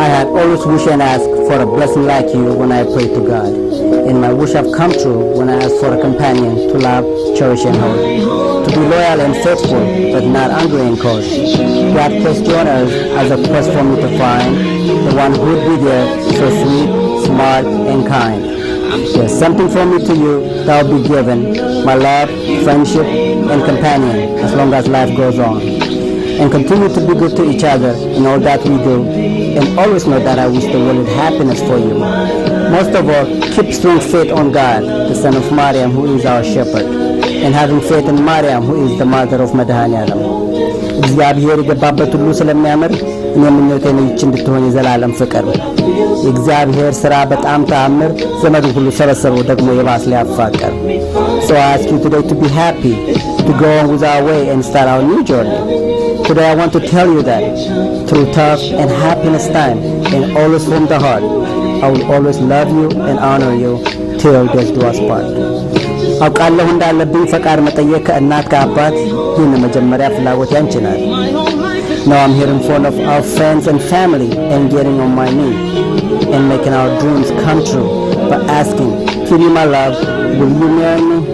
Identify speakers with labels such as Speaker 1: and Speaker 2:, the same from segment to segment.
Speaker 1: I had always wished and asked for a blessing like you when I prayed to God. And my wish have come true when I asked for a companion to love, cherish, and hold. To be loyal and faithful, but not angry and cold. God placed you on earth as a quest for me to find the one who would be there, so sweet, smart, and kind. There's something from me to you that will be given, my love, friendship, and companion, as long as life goes on. And continue to be good to each other in all that we do, and always know that I wish the world happiness for you. Most of all, keep strong faith on God, the Son of Mariam, who is our shepherd, and having faith in Mariam, who is the mother of Madhaniyalam. እግዚአብሔር የገባበት ሁሉ ስለሚያምር እኔ ምኞቴን ይህች እንድትሆን የዘላለም ፍቅር የእግዚአብሔር ሥራ በጣም ተአምር ዘመዱን ሁሉ ሰበሰበው ደግሞ የባስ ሊያፋቀር So I ask you today to be happy, to go on with our way and start our new journey. Today I want to tell you that through tough and happiness time and always from the heart, I will always love you and honor you till death do us part. አውቃለሁ እንዳለብኝ ፈቃድ መጠየቅ ከእናት ከአባት ይህን መጀመሪያ ፍላጎት ያንቺ ናት። Now I'm here in front of our friends and family and getting on my knee and making our dreams come true by asking, Kitty, my love, will you marry me?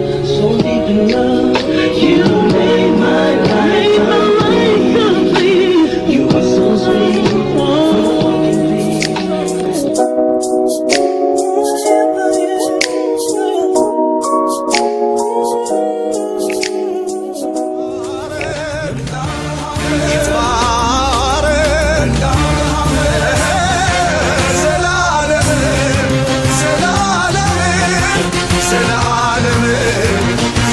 Speaker 2: ዘላለም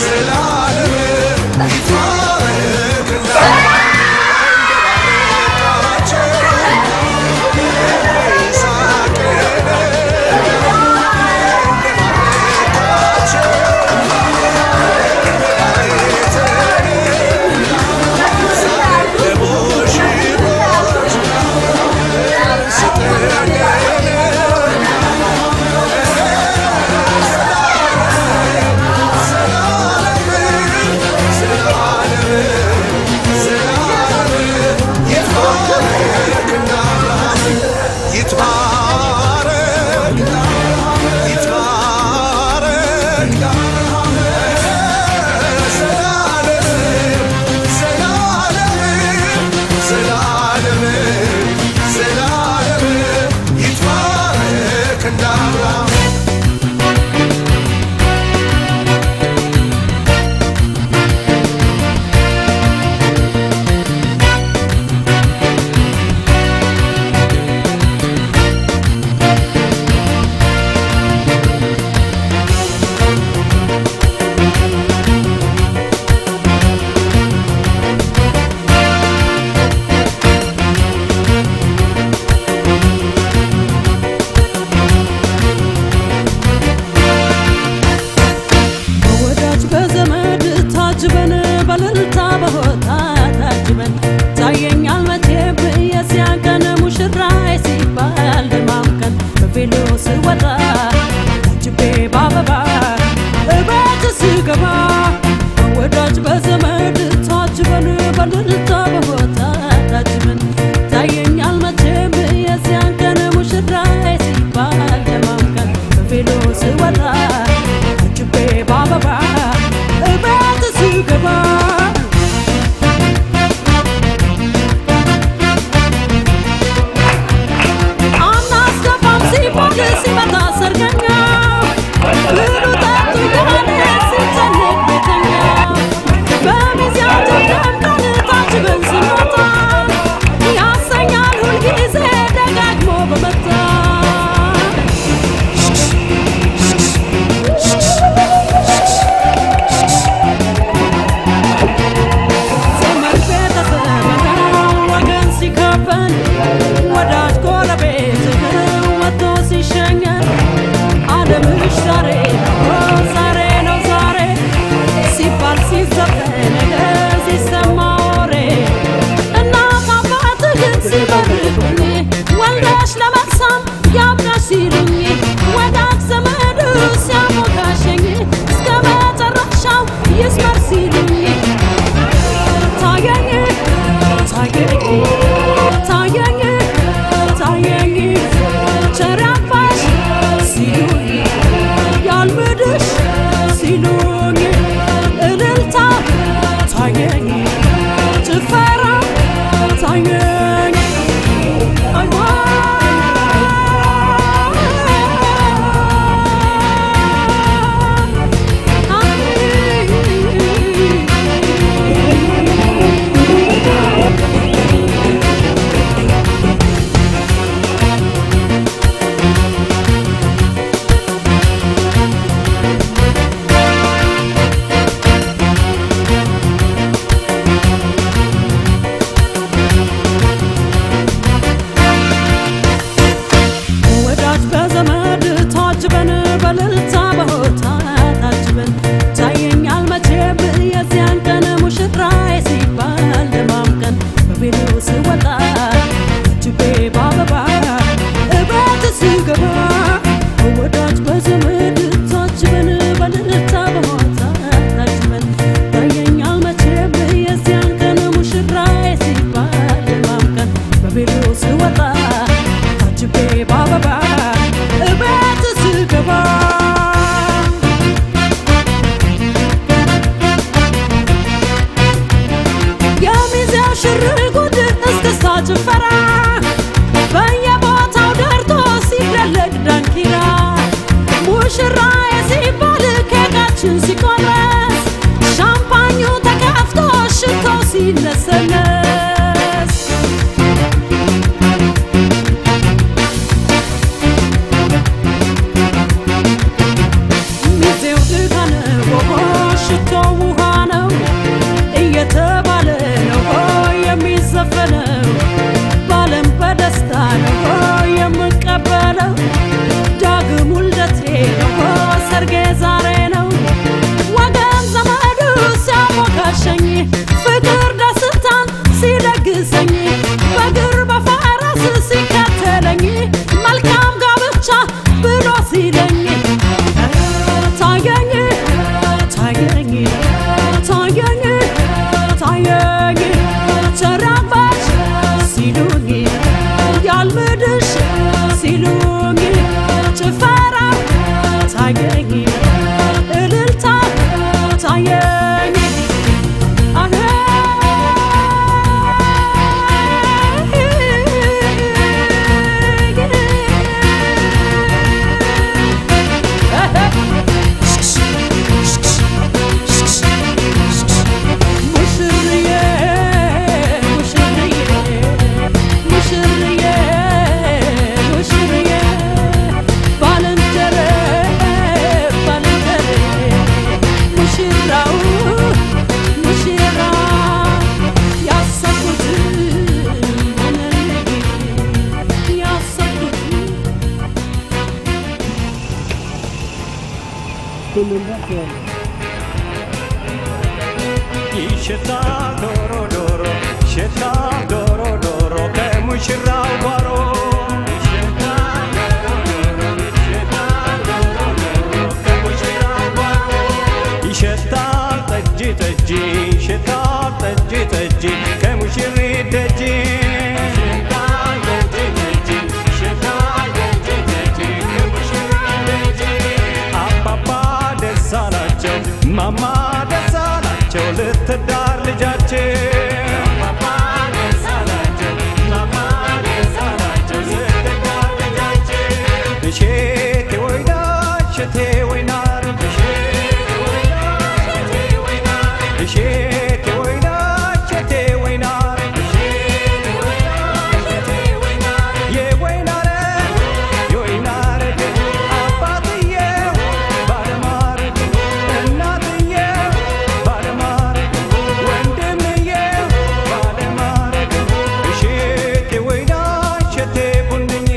Speaker 2: ይሸታል ዶሮ ዶሮ ይሸታል ዶሮ ዶሮ ከሙሽራው ጓሮ ይሸታል ዶሮ ዶሮ ይሸታል ዶሮ ዶሮ ከሙሽራው ጓሮ ይሸታል ጠጅ ጠጅ ይሸታል ጠጅ ጠጅ ከሙሽሪት ደጅ ይሸታል ጠጅ ጠጅ ይሸታል ጠጅ ጠጅ ከሙሽሪት ደጅ አባባ ደስ አላቸው ማማ ደስ አላቸው ልትዳር ልጃቸው አባባ ደስ አላቸው ማማ ደስ አላቸው ልትዳር ልጃቸው እሼቴ ወይና እሸቴ ወይናር እሼቴ ወይና እሸቴ ወይናር እሼቴ ወይና እሸቴ ወይናር እሼቴ ወይና እሸቴ ወይናር የወይናረ የወይናረ አባትዬ ባለማር እናትዬ ባለማር ወንድምዬ ባለማር እሼቴ ወይና እሸቴ ቡንኝ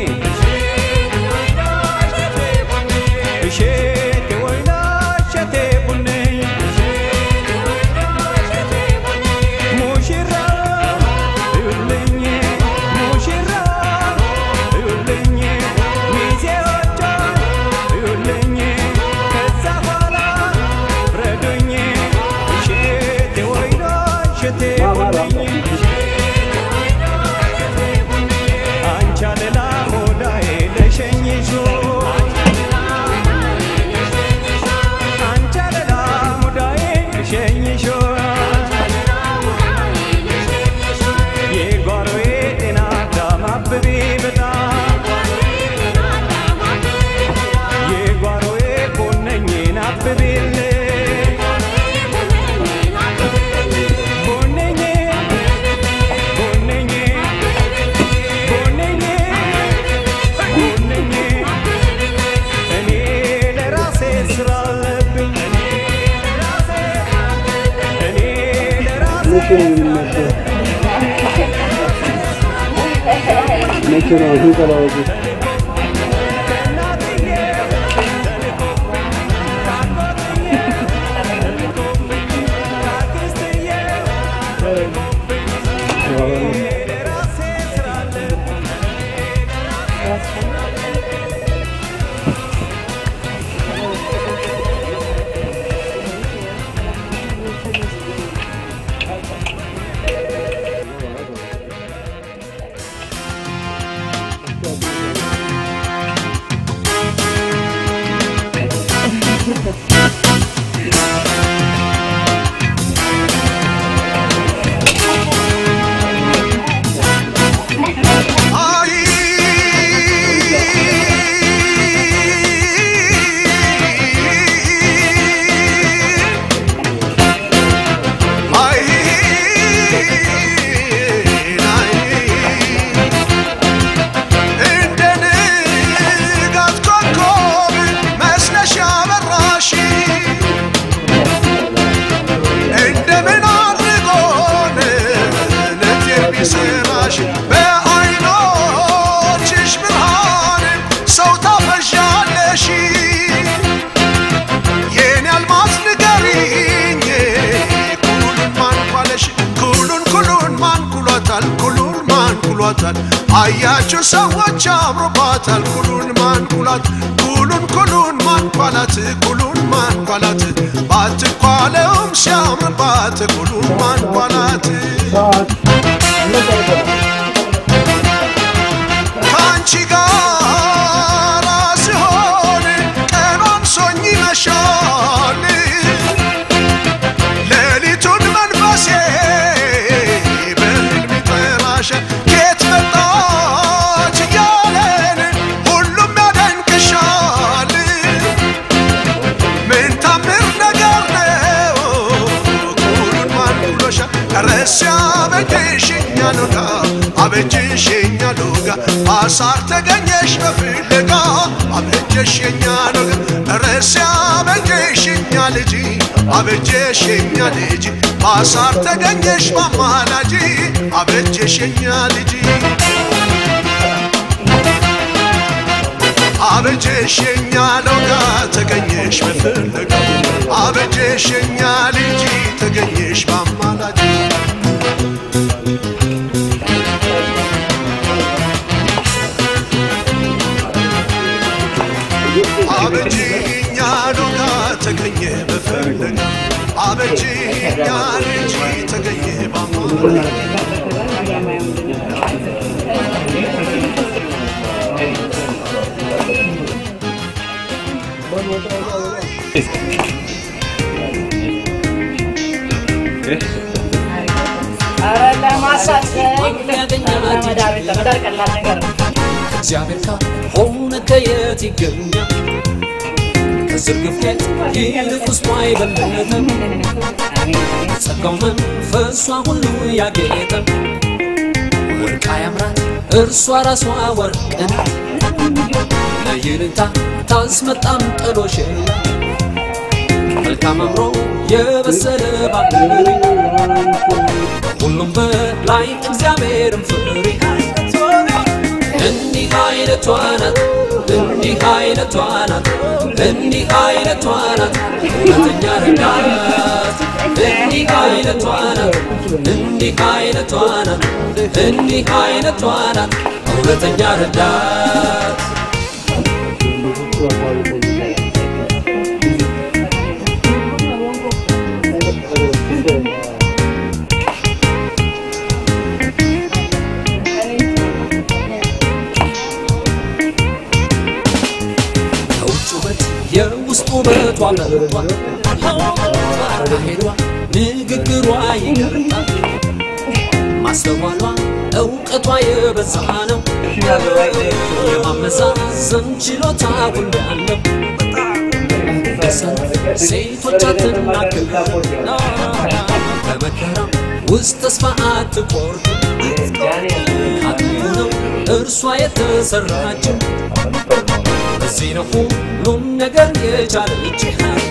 Speaker 2: እሼቴ ወይና እሸቴ ቡንኝ ሙሽራ እዩልኝ ሙሽራ እዩልኝ ሚዜዎቿ እዩልኝ ከዛ ኋላ ፍረዱኝ እሼቴ ወይና እሸቴ ቡንኝ አንቺ አለላ ሞዳዬ ለሸኝሾ አንቺ አለላ ሙዳዬ ለሸኝሾ የጓሮዬ ጤና አዳም አብቤ በጣም የጓሮዬ ቦነኝን አብቤልኝ ቦነኝ ቦነኝ ቦነኝ ቦነኝ እኔ ለራሴ ስራ አለብኝ እኔ ለራሴ
Speaker 3: መቼ ነው ስንጠላወቁ?
Speaker 4: እንደ ንጋት ኮከብ መስለሽ አበራሽ እንደምን አድርጎን ለቴር ቢሰራሽ በዓይኖችሽ ብርሃን ሰው ታፈዣለሽ የኔ አልማዝ ንገሪኝ ኩሉን ማን ኳለሽ ኩሉን ኩሉን ማን ኩሏታል ኩሉን ማን ኩሏታል አያችሁ ሰዎች አምሮባታል ኩሉን ማን ኩላት ኩሉን ኩሉን ማን ኳላት ኩሉን ማን ኳላት ባትኳለውም ሲያምርባት ኩሉን ማን ኳላት ከአንቺ ጋር ስሆን ቀኗን ሶኝ ይመሻል ሌሊቱን መንፈሴ በህልም ይጠራሻል ኬት መጣች እያለን ሁሉም ያደንቅሻል ምን ታምር ነገር ነው ኩሉን ማን ብሎሻል ረስ አበጀሽኛ ሎጋ አበጀሽኛ ሎጋ አሳር ተገኘሽ በፍለጋ አበጀሽኛ ሎጋ ረስ አበጀሽኛ ልጅ አበጀሽኛ ልጅ በአሳር ተገኘሽ ማማላጅ አበጀሽኛ ልጅ አበጀሽ የኛ ሎጋ ተገኘሽ በፍለጋ አበጀሽ የኛ ልጅ ተገኘሽ በአማላጅ አበጂ የኛ ሎጋ ተገኘ በፍለጋ አበጂ የኛ ልጅ ተገኘ በአማላጅ
Speaker 5: እግዚአብሔር ካልሆነ ከየት ይገኛል? ከዝርግፍ ጌጥ ይልቅ ውስጧ አይበለጥም። ጸጋው መንፈሷ ሁሉ ያጌጠ ወርቃ ያምራል እርሷ ራሷ ወርቅ ናት። ለይልንታ ታስመጣም ጥሎሽ መልካም አምሮ የበሰለ ባህሪ ሁሉም በላይ እግዚአብሔርን ፍሪ እንዲህ አይነቷ ናት እንዲህ አይነቷ ናት እንዲህ አይነቷ ናት እውነተኛ ረዳት እንዲህ አይነቷ ናት እንዲህ አይነቷ ናት እንዲህ አይነቷ ናት እውነተኛ ረዳት ከውጭ ውበት የውስጥ ውበቷ በልጧል። አካሄዷ ንግግሯ ይገርጣል። ማስተዋሏ እውቀቷ የበዛ ነው። የማመዛዘን ችሎታ ሁሉ ያለው በሰልፍ ሴቶች አትናገር በመከራ ውስጥ ተስፋ አትቆርጥ አጥንቱ ነው እርሷ የተሰራችው በዚህ ነው ሁሉም ነገር የቻለች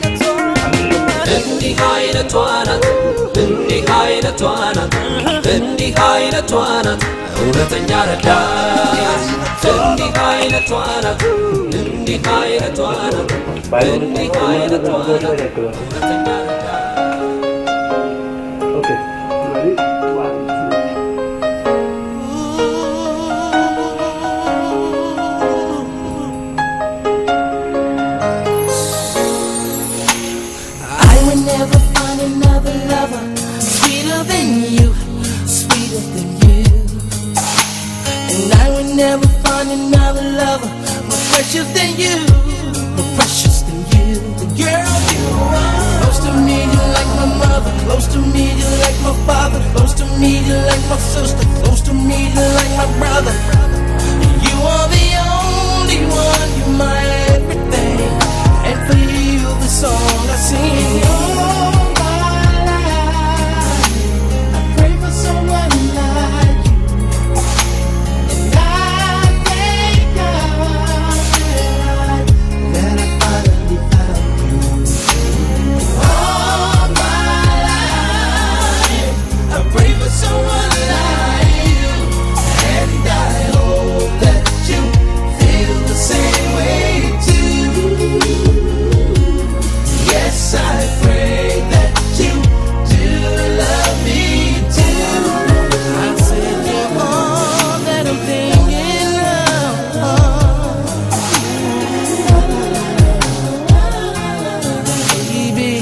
Speaker 5: እንዲህ አይነቷ ናት እንዲህ አይነቷ ናት እንዲህ አይነቷ ናት እውነተኛ ረዳት እንዲህ አይነቷ ናት እንዲህ አይነቷ ናት እንዲህ አይነቷ ናት እውነተኛ ረዳት
Speaker 3: Okay. Ready? One, two.
Speaker 6: I would never find another lover sweeter than you, sweeter than you. And I would never find another lover more precious than you, more precious than you. The girl you are. Close to me, you like my mother. Close to me, you like my father. Close to me, you like my sister. Close to me, you like my brother. You are the only one, you're my everything. And for you, the song I sing. All my life, I pray for someone like you. And I thank God that I, that I finally found you. All my life, I pray for someone like you. And I hope that you feel the same way too. Yes, I pray that you do love me too. I said you're all that I'm thinking of. Baby.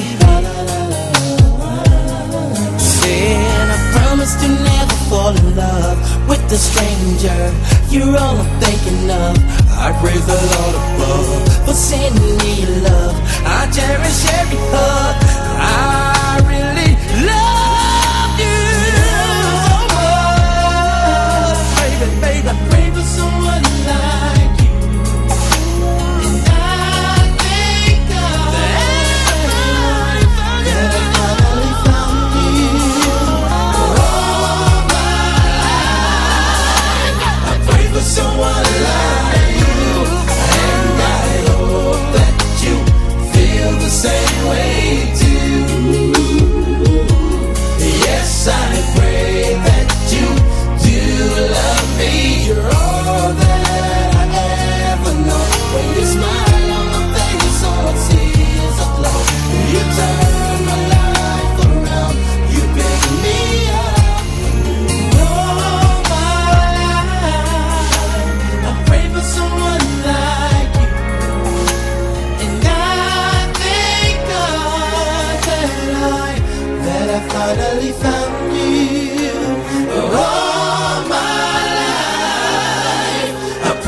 Speaker 6: Said I promised to never fall in love with a stranger. You're all I'm thinking of. I praise the Lord above for sending me your love. I cherish every hug. I really love you so much, baby, baby. I pray for someone like you. And I thank God that I finally found you. All my life, I pray for someone like you, and I hope that you feel the same way too.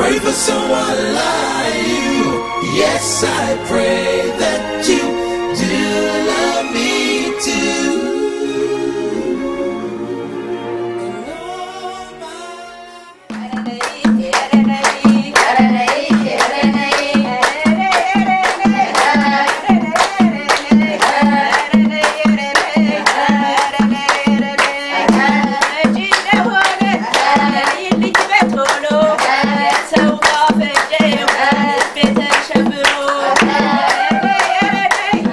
Speaker 6: pray for someone like you. Yes, I pray that you do love me too. And all my
Speaker 7: ሰው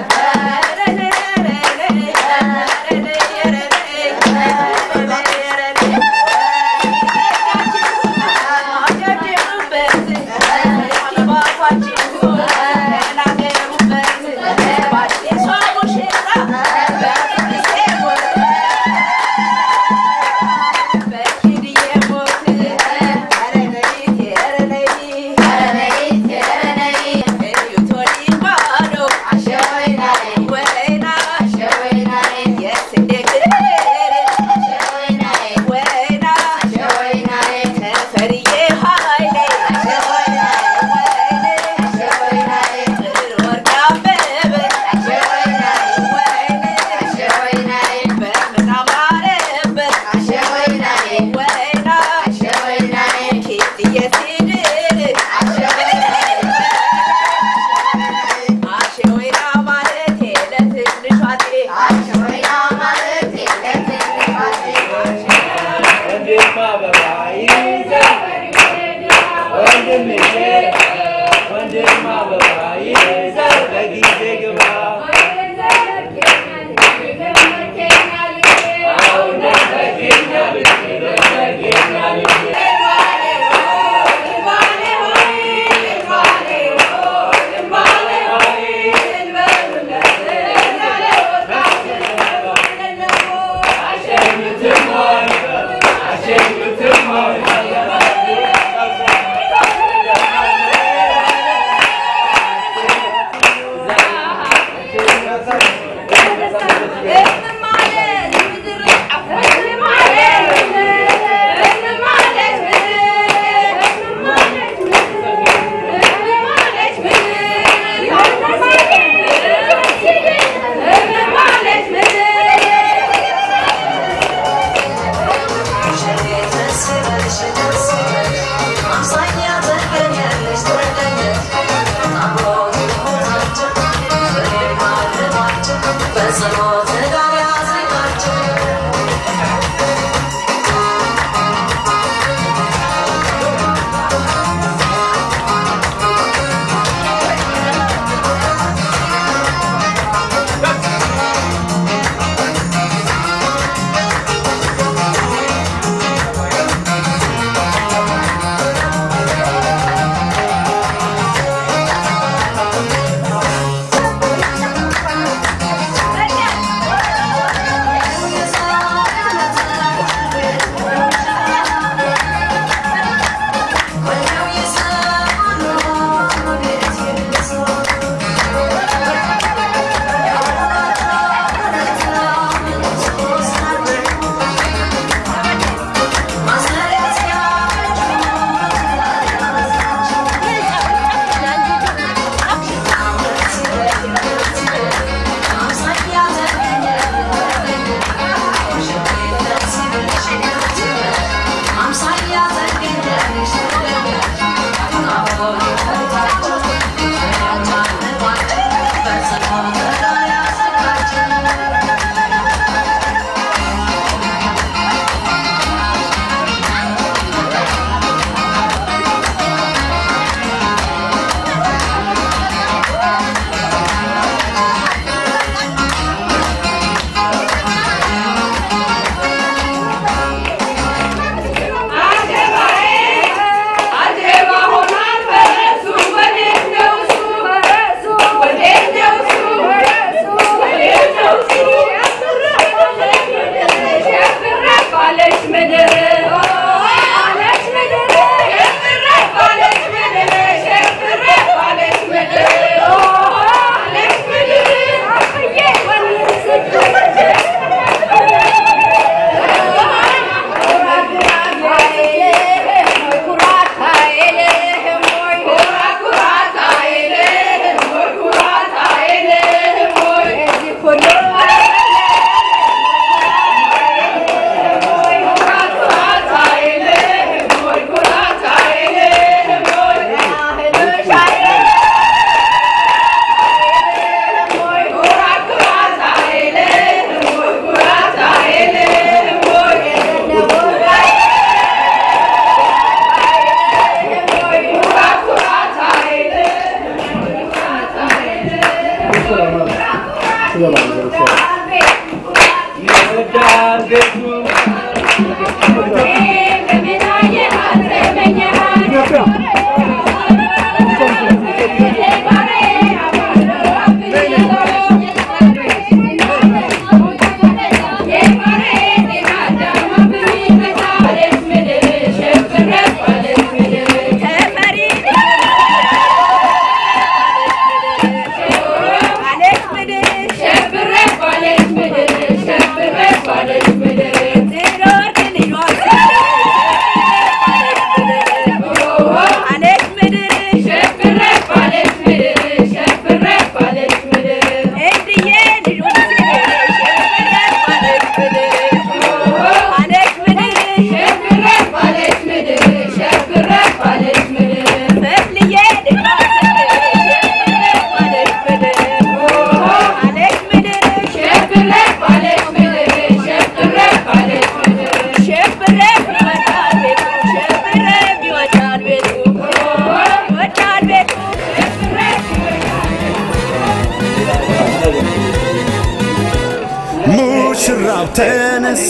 Speaker 7: ተነሳ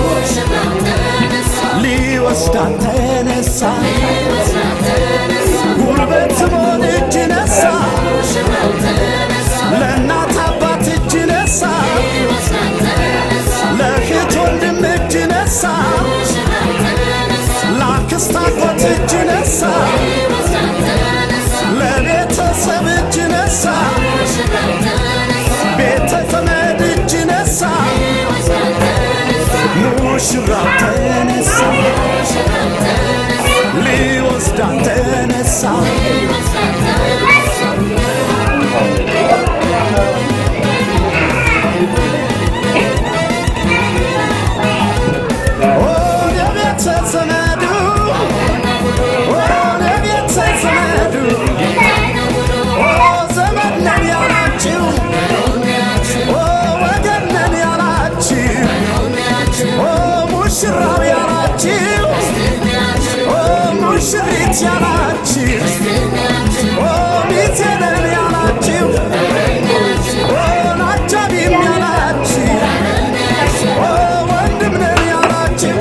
Speaker 7: ሊወስዳት ተነሳ ጉልበት ሞን እጅ ነሳ ለእናት አባት እጅ ነሳ ለእህት ወንድም እጅ ነሳ ለአክስት አጎት እጅ ነሳ ለቤተሰብ እጅ ነሳ ቤተ ዘመድ እጅ ነሳ ሙሽራው ተነሳ ሊወስዳት ተነሳ ወደ ቤተ ዘመዱ ወደ ቤተ ዘመዱ ኦ ዘመድ ነን ያላችሁ ኦ ወገን ነን ያላችሁ ኦ ሙሽራው ያላችሁ ኦ ሙሽሪት ያላችሁ ኦ ሚዜ ነን ያላችሁ ኦ አጃቢም ያላችሁ ኦ ወንድም ነን ያላችሁ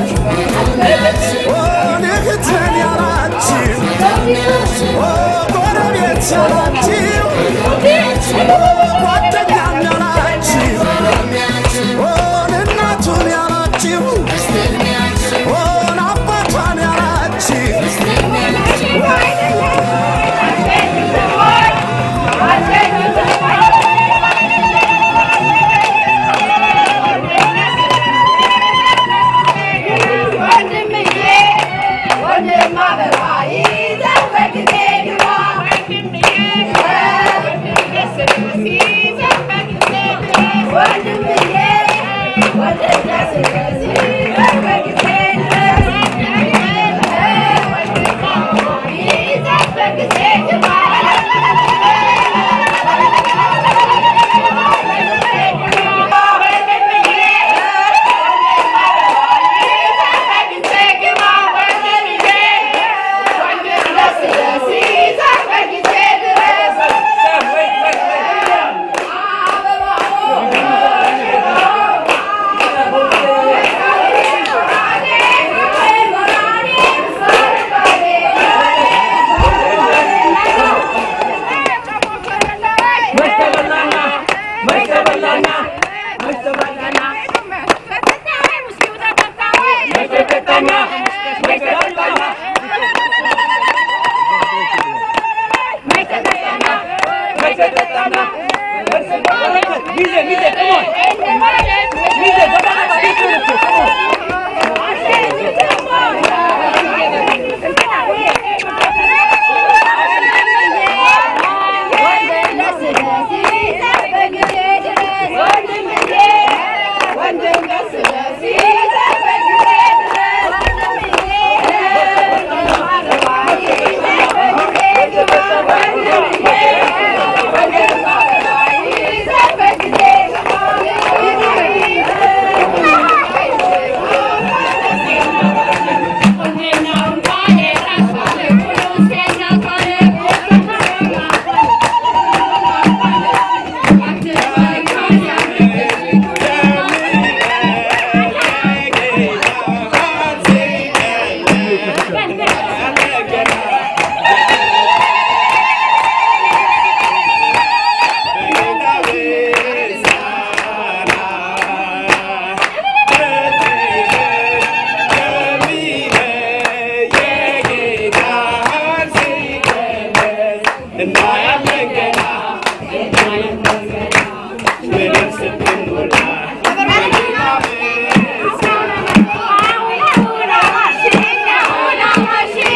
Speaker 7: ኦ እህት ነን ያላችሁ ኦ ጎረቤት ያላችሁ ኦ ጓደኛም ያላችሁ ኦ እናቱን ያላችሁ ኦ አባቷን ያላችሁ
Speaker 8: Thank you.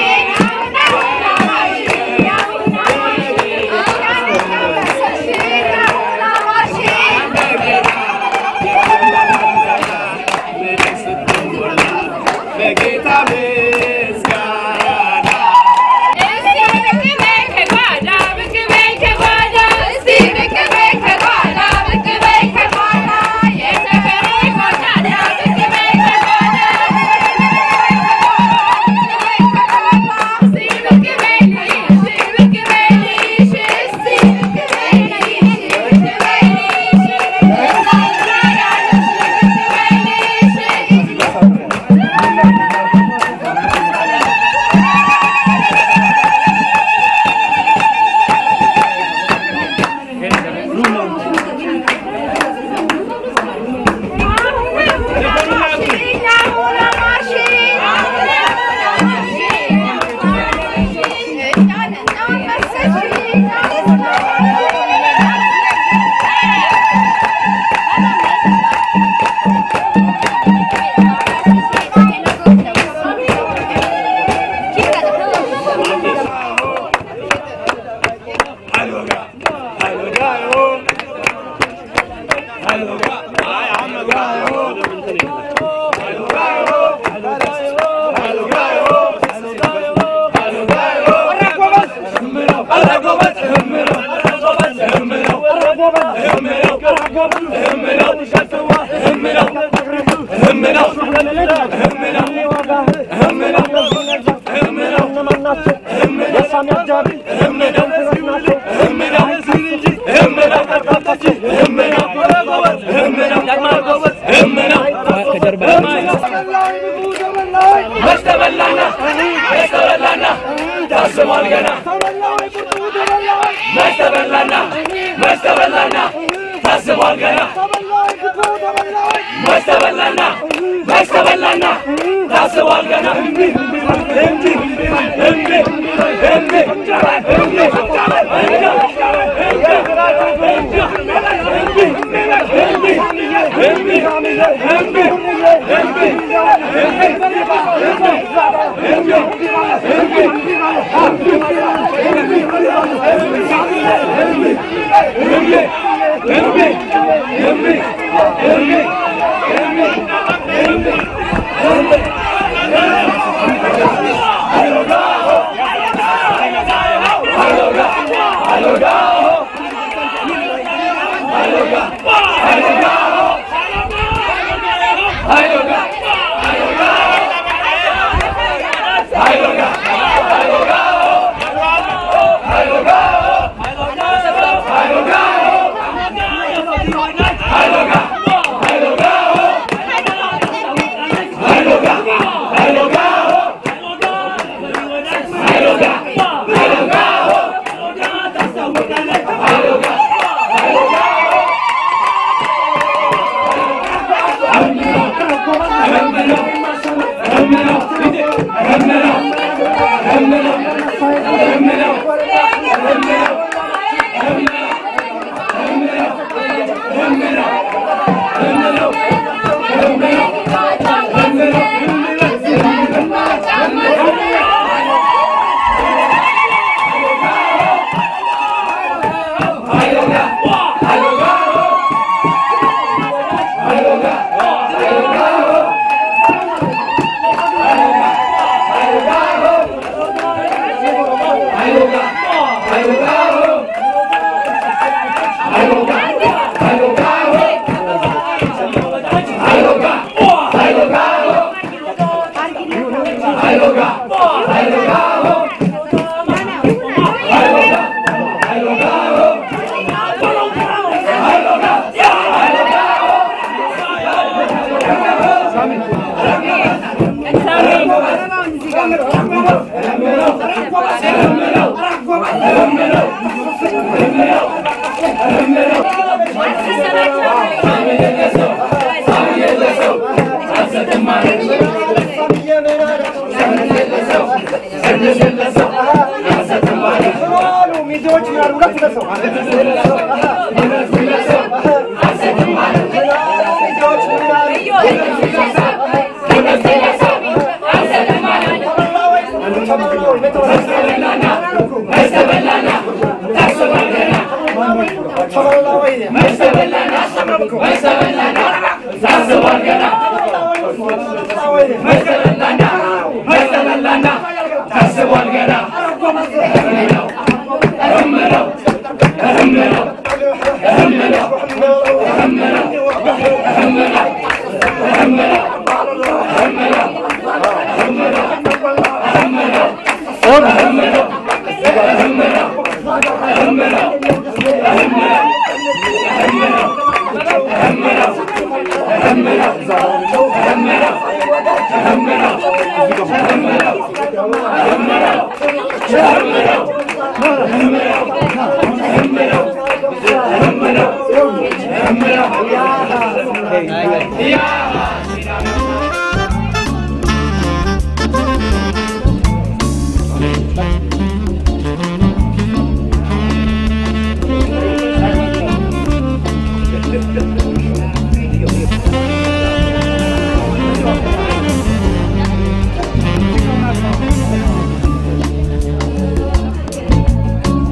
Speaker 8: Thank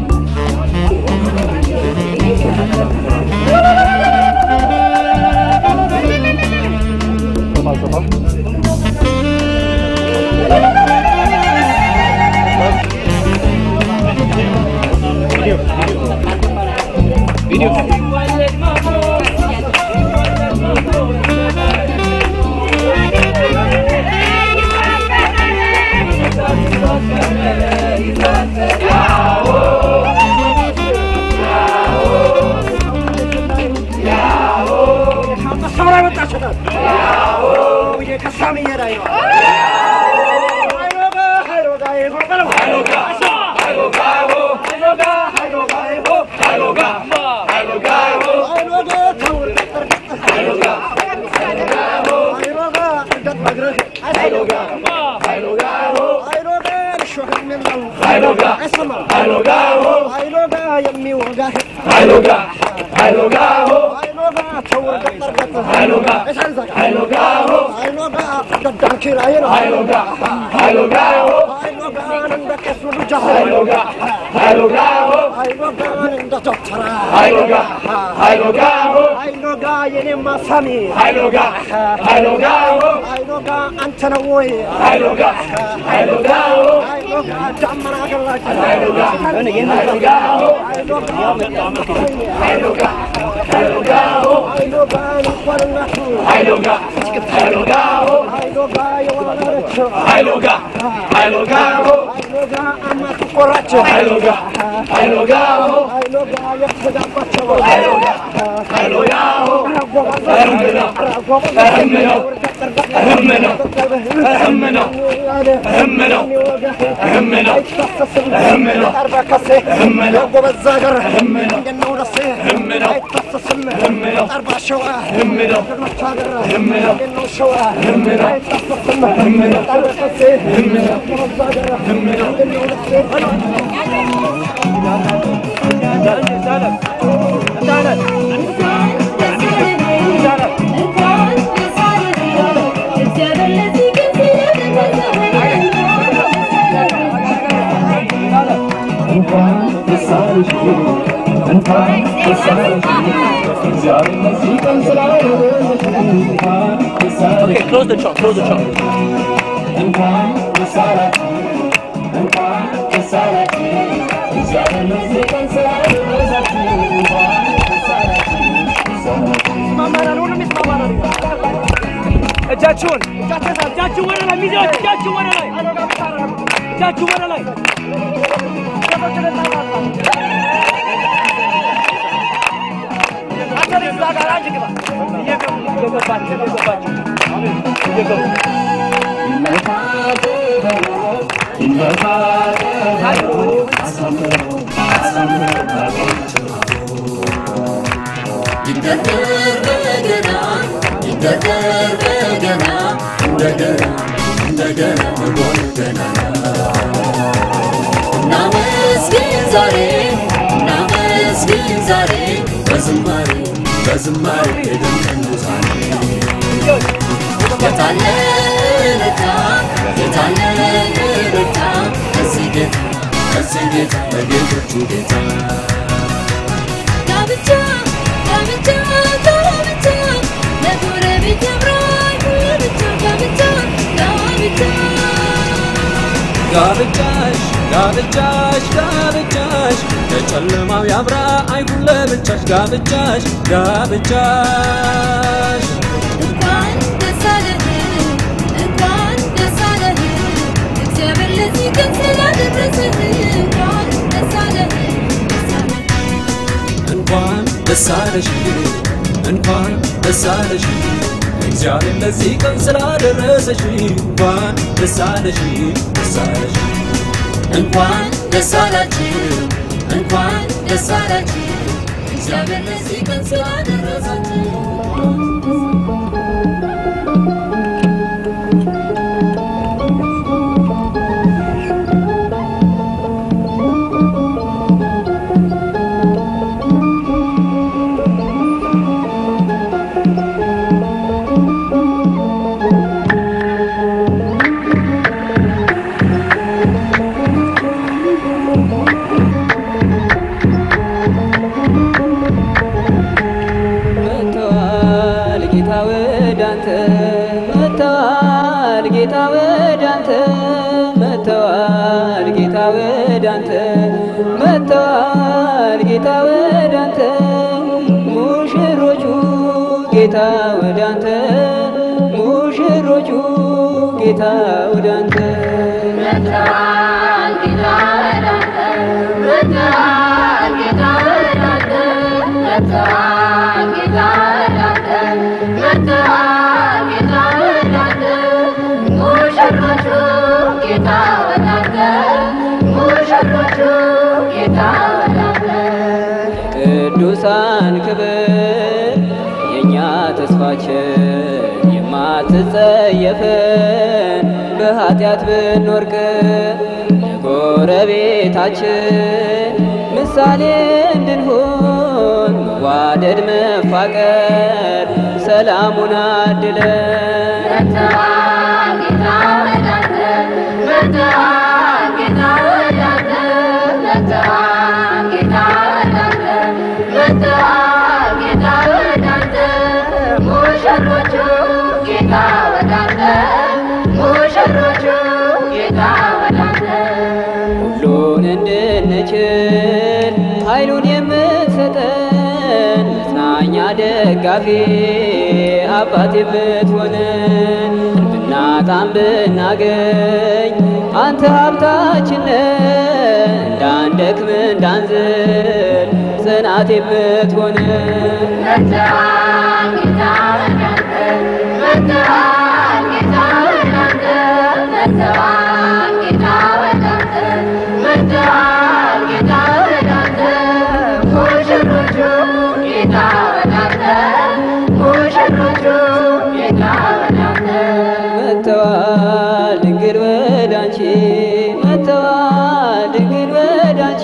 Speaker 3: አንተ ነው ወይ ዳመና ቆራቸው
Speaker 8: Okay, close the shop, close the shop. እጃችሁን እጃችሁን ወደ ላይ ሚዜዎች እጃችሁን ወደ ላይ እጃችሁን ወደ ላይ
Speaker 5: ይደገር በገና ይደገር በገና እንደገና እንደገና መሆን ገናና እናመስግን ዛሬ እናመስግን ዛሬ በዝማሬ በዝማሬ የደምቀን ዛሬ የታለ እልልታ የታለ እልልታ ከዚህ ጌታ ከዚህ ጌታ ለጌቶቹ ጌታ
Speaker 9: ጋብቻ ጋብቻ ጋብቻ ለጎረቤት ያምራል ለብቻ ጋብቻ ጋብቻ
Speaker 5: ጋብቻሽ ጋብቻሽ ጋብቻሽ ለጨለማው ያብራ አይሁን ለብቻሽ ጋብቻሽ ጋብቻሽ
Speaker 9: እንኳን ደስ አለህ እንኳን ደስ አለህ እግዚአብሔር ለዚህ ቀን ስላደረሰህ እንኳን ደስ አለህ ደስ አለህ
Speaker 5: እንኳን ደስ አለሽ እንኳን ደስ አለሽ እግዚአብሔር ለዚህ ቀን ስላደረሰሽ እንኳን ደስ አለሽ ደስ አለሽ እንኳን ደስ አላችሁ እንኳን ደስ አላችሁ እግዚአብሔር ለዚህ ቀን ስላደረሳችሁ
Speaker 10: መጥተዋል ጌታ ወደ አንተ መጥተዋል ጌታ ወደ አንተ መጥተዋል ጌታ ወደ አንተ መጥተዋል ጌታ ወደ አንተ ሙሽሮቹ ጌታ ወደ አንተ ሙሽሮቹ ጌታ ወደ አንተ ቅዱሳን ክብር የእኛ ተስፋችን የማትጸየፈን በኃጢአት ብንወርቅ ለጎረቤታችን ምሳሌ እንድንሆን መዋደድ መፋቀር ሰላሙን አድለን ሁሉን እንድንችል ኃይሉን የምትሰጠን መጽናኛ ደጋፊ አባት የምትሆነን ብናጣም ብናገኝ አንተ ሀብታችን ነህ። እንዳንደክም እንዳንዝል ጽናት የምትሆነን መጥተዋል ድንግል ወዳንቺ መጥተዋል ድንግል ወዳንቺ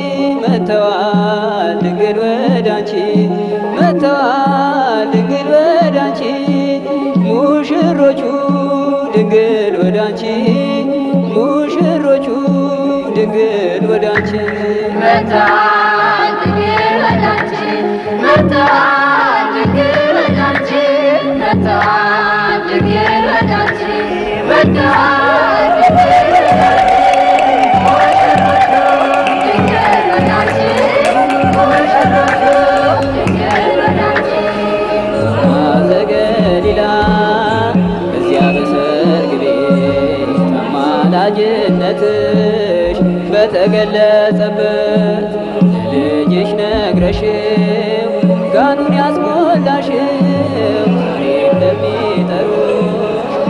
Speaker 10: መጥተዋል ድንግል ወዳንቺ መጥተዋል ድንግል ወዳንቺ ሙሽሮቹ ድንግል ወዳንቺ ሙሽሮቹ ድንግል ወዳንቺ ዘገሊላ በዚያ በሰርግ ቤት አማላጅነትሽ በተገለጸበት ለልጅሽ ነግረሽው ጋኑን ያስሞላሽው ዛሬ እንደሚጠሩሽ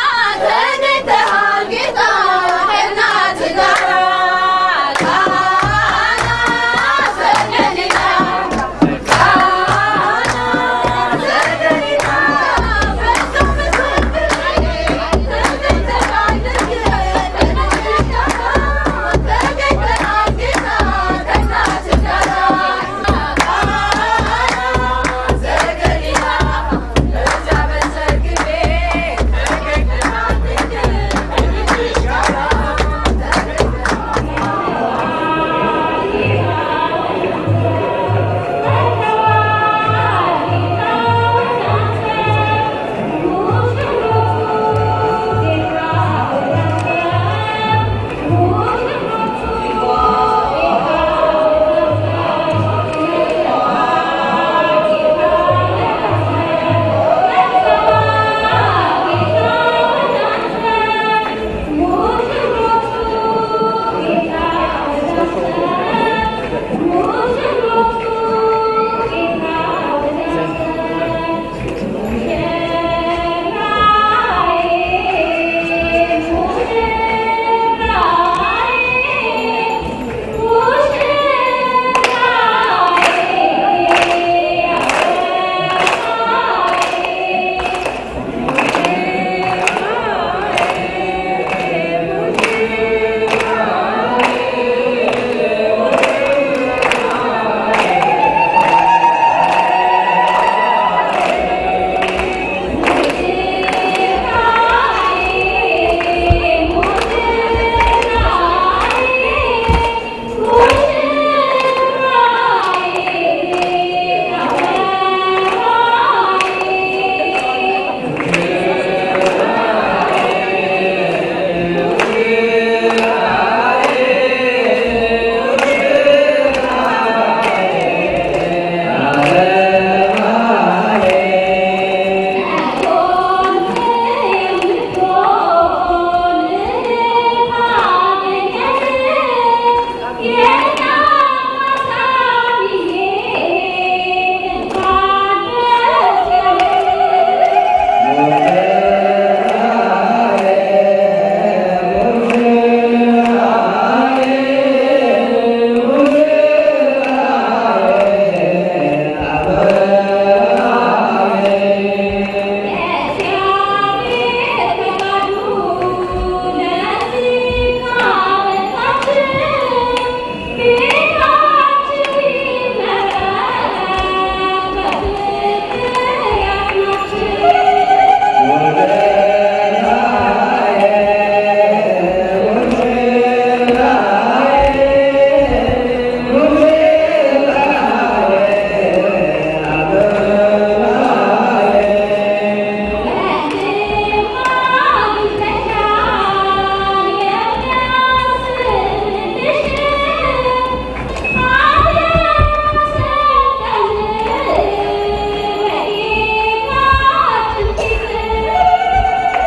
Speaker 9: ተገኝተሃል ጌታ ከእናትህ ጋር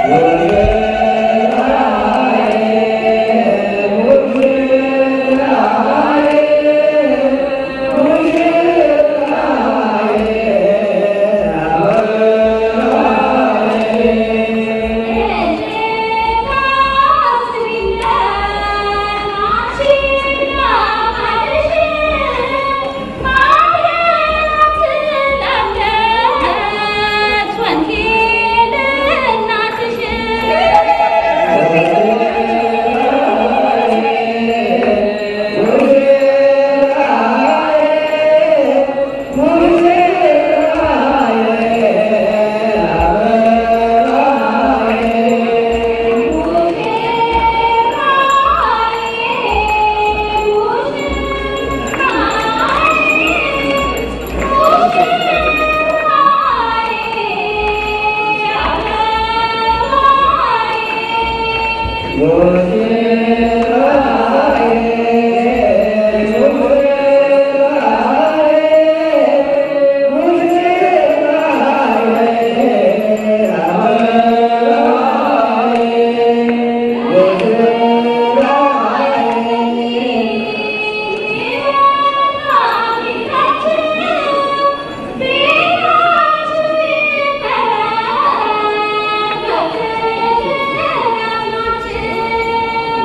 Speaker 9: Thank you.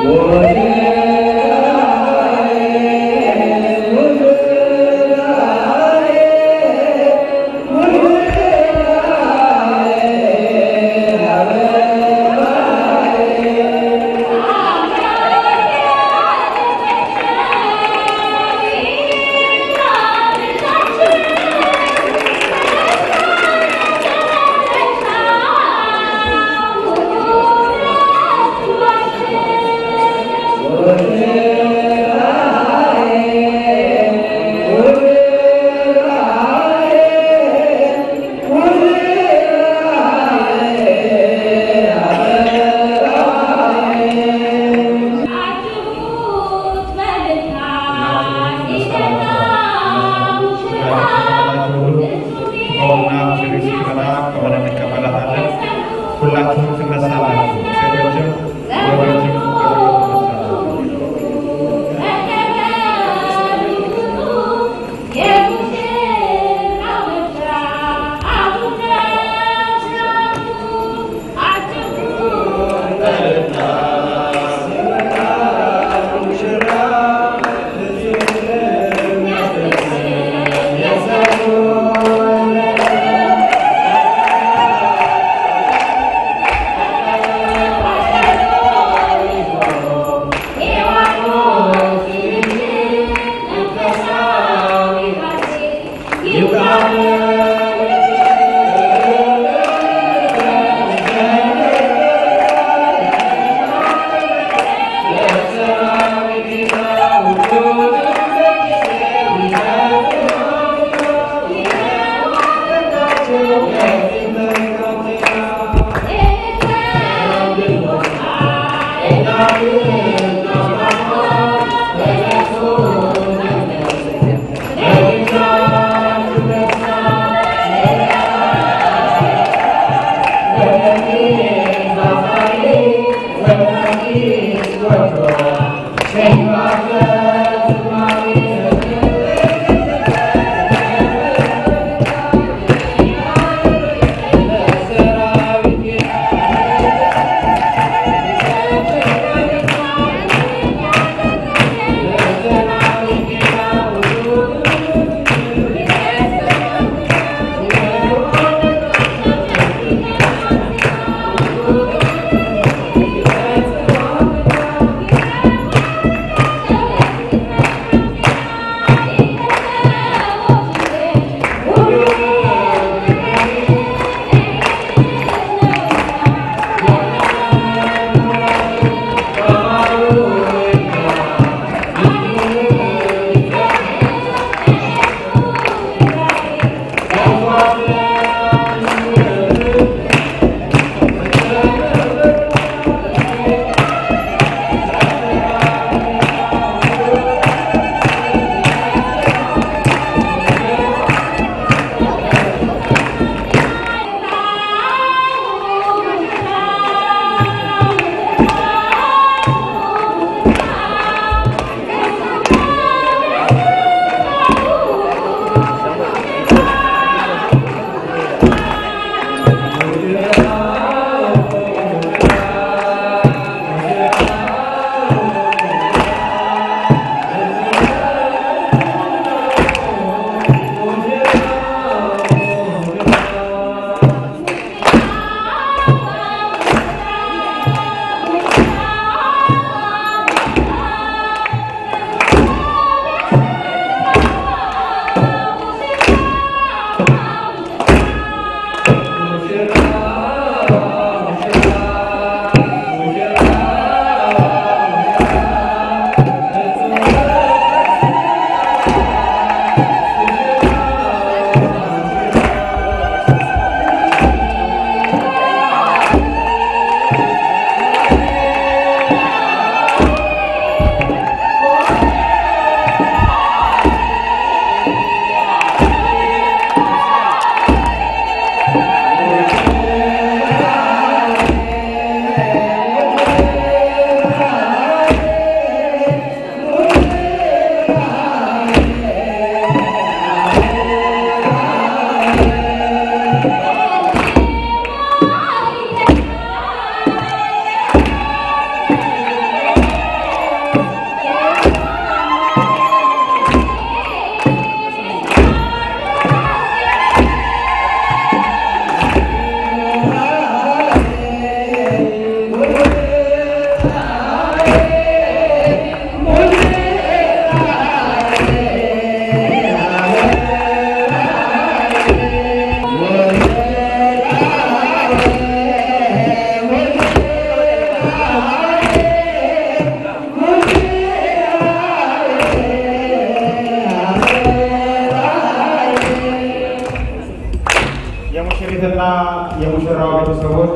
Speaker 11: የሙሽሪትና የሙሽራው ቤተሰቦች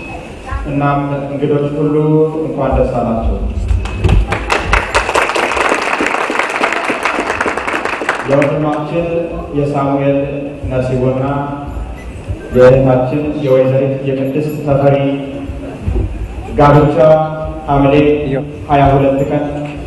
Speaker 11: እናም እንግዶች ሁሉ እንኳን ደስ አላቸው። የወንድማችን የሳሙኤል ነሲቦና የእህታችን የወይዘሪት የቅድስት ተፈሪ ጋብቻ ሐምሌ 22 ቀን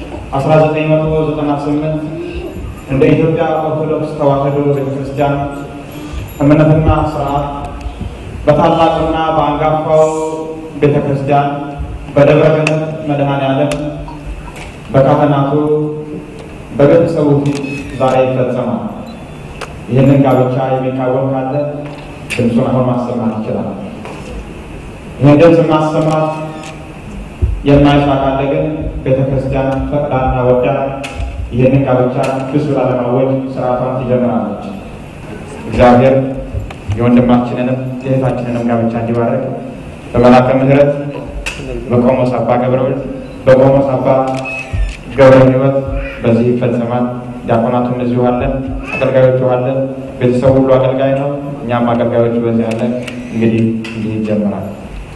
Speaker 11: 1998 እንደ ኢትዮጵያ ኦርቶዶክስ ተዋሕዶ ቤተክርስቲያን እምነትና ስርዓት በታላቅና በአንጋፋው ቤተ ክርስቲያን በደብረ ገነት መድኃኔ ዓለም በካህናቱ በቤተሰቡ ፊት ዛሬ ይፈጸማል። ይህንን ጋብቻ የሚቃወም ካለ ድምፁን አሁን ማሰማት ይችላል። ይህን ድምፅ ማሰማት የማይሻ ካለ ግን ቤተ ክርስቲያን ፈቅዳና ወዳ ይህንን ጋብቻ ክስ ብላ ለማወጅ ስርዓቷን ትጀምራለች። እግዚአብሔር የወንድማችንንም የእህታችንንም ጋብቻ እንዲባረክ በመላከ ምሕረት በቆሞስ አባ ገብረወልድ በቆሞስ አባ ገብረ ሕይወት በዚህ ይፈጸማል። ዲያቆናቱም እዚሁ አለን፣ አገልጋዮቹ አለን። ቤተሰቡ ሁሉ አገልጋይ ነው። እኛም አገልጋዮቹ በዚህ አለን። እንግዲህ እንዲህ ይጀምራል።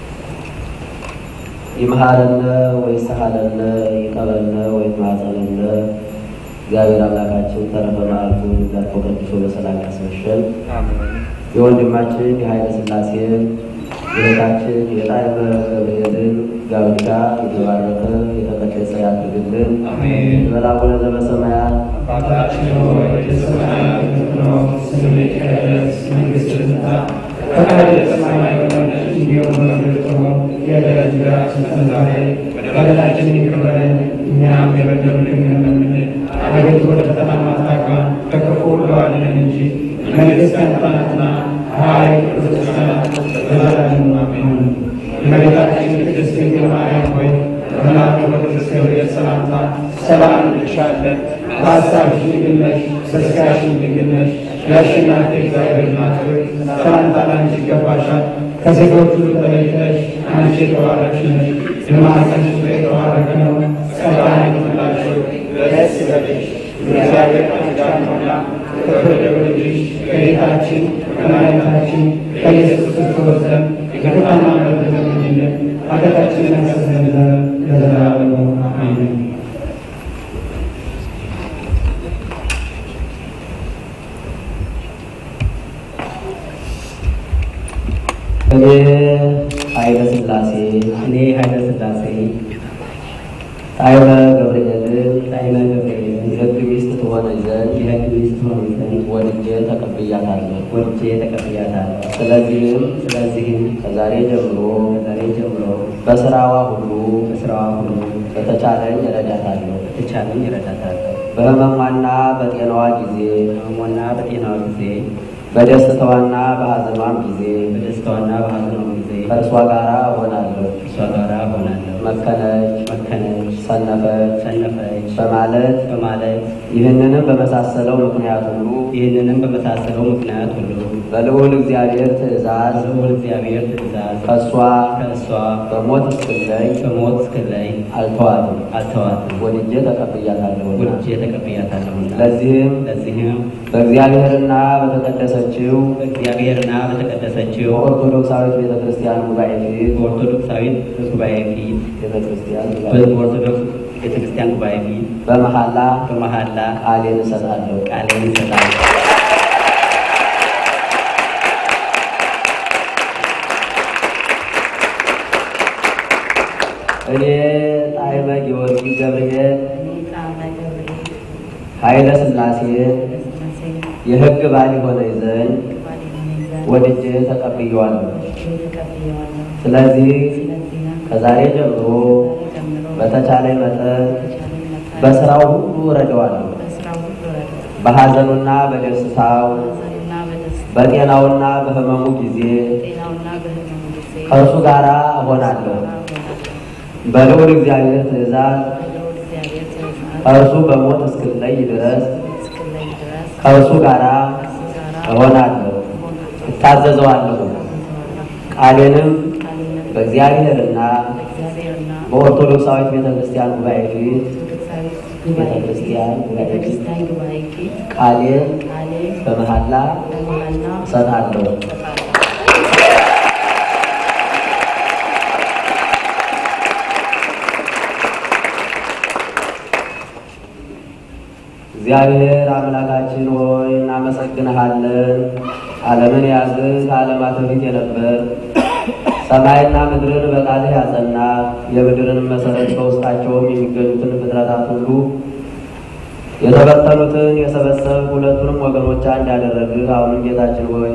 Speaker 12: ይምሃረነ ወይስሐለነ ይቀበልነ ወይትማጸነነ እግዚአብሔር አምላካችን ተረፈ መዓልቱን ዘርፎ ቀድሶ በሰላም ያስመሸን። የወንድማችን የኃይለ ሥላሴ የእህታችን የጣዕመ ገብርኤልን ጋብቻ የተባረከ የተቀደሰ ያድርግልን። በላቡነ ዘበሰማያት
Speaker 11: አባታችን ሆይ በሰማያት የምትኖር ስምህ ይቀደስ፣ መንግስትህ ትምጣ፣ ፈቃድህ በሰማይ እንደሆነች እንዲሁም በምድር ትሁን። የዕለት እንጀራችንን ስጠን ዛሬ፣ በደላችንን ይቅር በለን እኛም የበደሉንን እንደምንል፣ አቤቱ ወደ ፈተና አታግባን፣ ከክፉ ሁሉ አድነን እንጂ መንግሥት ያንተ ናትና ኃይል፣ ምስጋና ለዘላለሙ አሜን። እመቤታችን ቅድስት ድንግል ማርያም ሆይ በመልአኩ በቅዱስ ገብርኤል ሰላምታ ሰላም እንልሻለን። በሐሳብሽ ድንግል ነሽ፣ በሥጋሽም ድንግል ነሽ። የአሸናፊ እግዚአብሔር እናት ሆይ ሰላምታ ላንቺ ይገባሻል። ከሴቶች ሁሉ ተለይተሽ አንቺ የተባረክሽ ነሽ፣ የማኅፀንሽ ፍሬ የተባረከ ነው። ጸጋን የተመላሽ ሆይ ደስ ይበልሽ፣ እግዚአብሔር ከአንቺ ጋር ነውና ከተወደደው ልጅሽ ከጌታችን ከመድኃኒታችን ከኢየሱስ ክርስቶስ ዘንድ ይቅርታና ምሕረት ለምኝልን ኃጢአታችንን ያስተሰርይልን ዘንድ ለዘላለሙ አሜን።
Speaker 12: እኔ ኃይለ ሥላሴ
Speaker 1: እኔ ኃይለ ሥላሴ
Speaker 12: ጣዕመ ገብርኤልን ጣዕመ ገብርኤልን የሕግ ሚስት ትሆነኝ ዘንድ የሕግ ሚስት ትሆነኝ ዘንድ ወድጄ ተቀብያታለሁ ወድጄ ተቀብያታለሁ። ስለዚህም ስለዚህም ከዛሬ ጀምሮ ከዛሬ ጀምሮ በስራዋ ሁሉ በስራዋ ሁሉ በተቻለኝ እረዳታለሁ በተቻለኝ እረዳታለሁ። በህመሟና በጤናዋ ጊዜ በህመሟና በጤናዋ ጊዜ በደስታዋና በሐዘኗም ጊዜ በደስታዋና በሐዘኗም ጊዜ ከእርሷ ጋር እሆናለሁ ከእርሷ ጋር እሆናለሁ። መከነች መከነች፣ ሰነፈች ሰነፈች በማለት በማለት ይህንንም በመሳሰለው ምክንያት ሁሉ ይህንንም በመሳሰለው ምክንያት ሁሉ በልዑል እግዚአብሔር ትእዛዝ በልዑል እግዚአብሔር ትእዛዝ ከእሷ ከእሷ በሞት እስክለይ በሞት እስክለይ አልተዋትም አልተዋትም ወድጄ ተቀብያታለሁ ወድጄ ተቀብያታለሁና ለዚህም ለዚህም በእግዚአብሔርና በተቀደሰችው በእግዚአብሔርና በተቀደሰችው በኦርቶዶክሳዊት ቤተ ክርስቲያን ጉባኤ ፊት በኦርቶዶክሳዊት ጉባኤ ፊት ቤተ ክርስቲያን በኦርቶዶክስ ቤተ ክርስቲያን ጉባኤ ፊት በመሐላ በመሐላ ቃሌን እሰጣለሁ ቃሌን እሰጣለሁ። እኔ ጣዕመ ጊዮርጊስ ገብርኤል ኃይለ ሥላሴ የሕግ ባል የሆነኝ ዘንድ ወድጄ ተቀብየዋለሁ። ስለዚህ ከዛሬ ጀምሮ በተቻለኝ መጠን በስራው ሁሉ እረዳዋለሁ። በሐዘኑና በደስታው በጤናውና በሕመሙ ጊዜ ከእርሱ ጋር እሆናለሁ። በልዑል እግዚአብሔር ትእዛዝ ከእርሱ በሞት እስክለይ ድረስ ከእርሱ ጋር እሆናለሁ፣ እታዘዘዋለሁ። ቃሌንም በእግዚአብሔርና በኦርቶዶክሳዊት ቤተ ክርስቲያን ጉባኤ ፊት ቤተ ክርስቲያን ጉባኤ ፊት ቃሌን በመሐላ እሰጣለሁ። እግዚአብሔር አምላካችን ሆይ እናመሰግንሃለን። ዓለምን ያዝህ ከዓለማት በፊት የነበር ሰማይና ምድርን በቃልህ ያጸና የምድርን መሰረት በውስጣቸውም የሚገኙትን ፍጥረታት ሁሉ የተበተኑትን የሰበሰብ ሁለቱንም ወገኖች አንድ ያደረግህ አሁንም ጌታችን ሆይ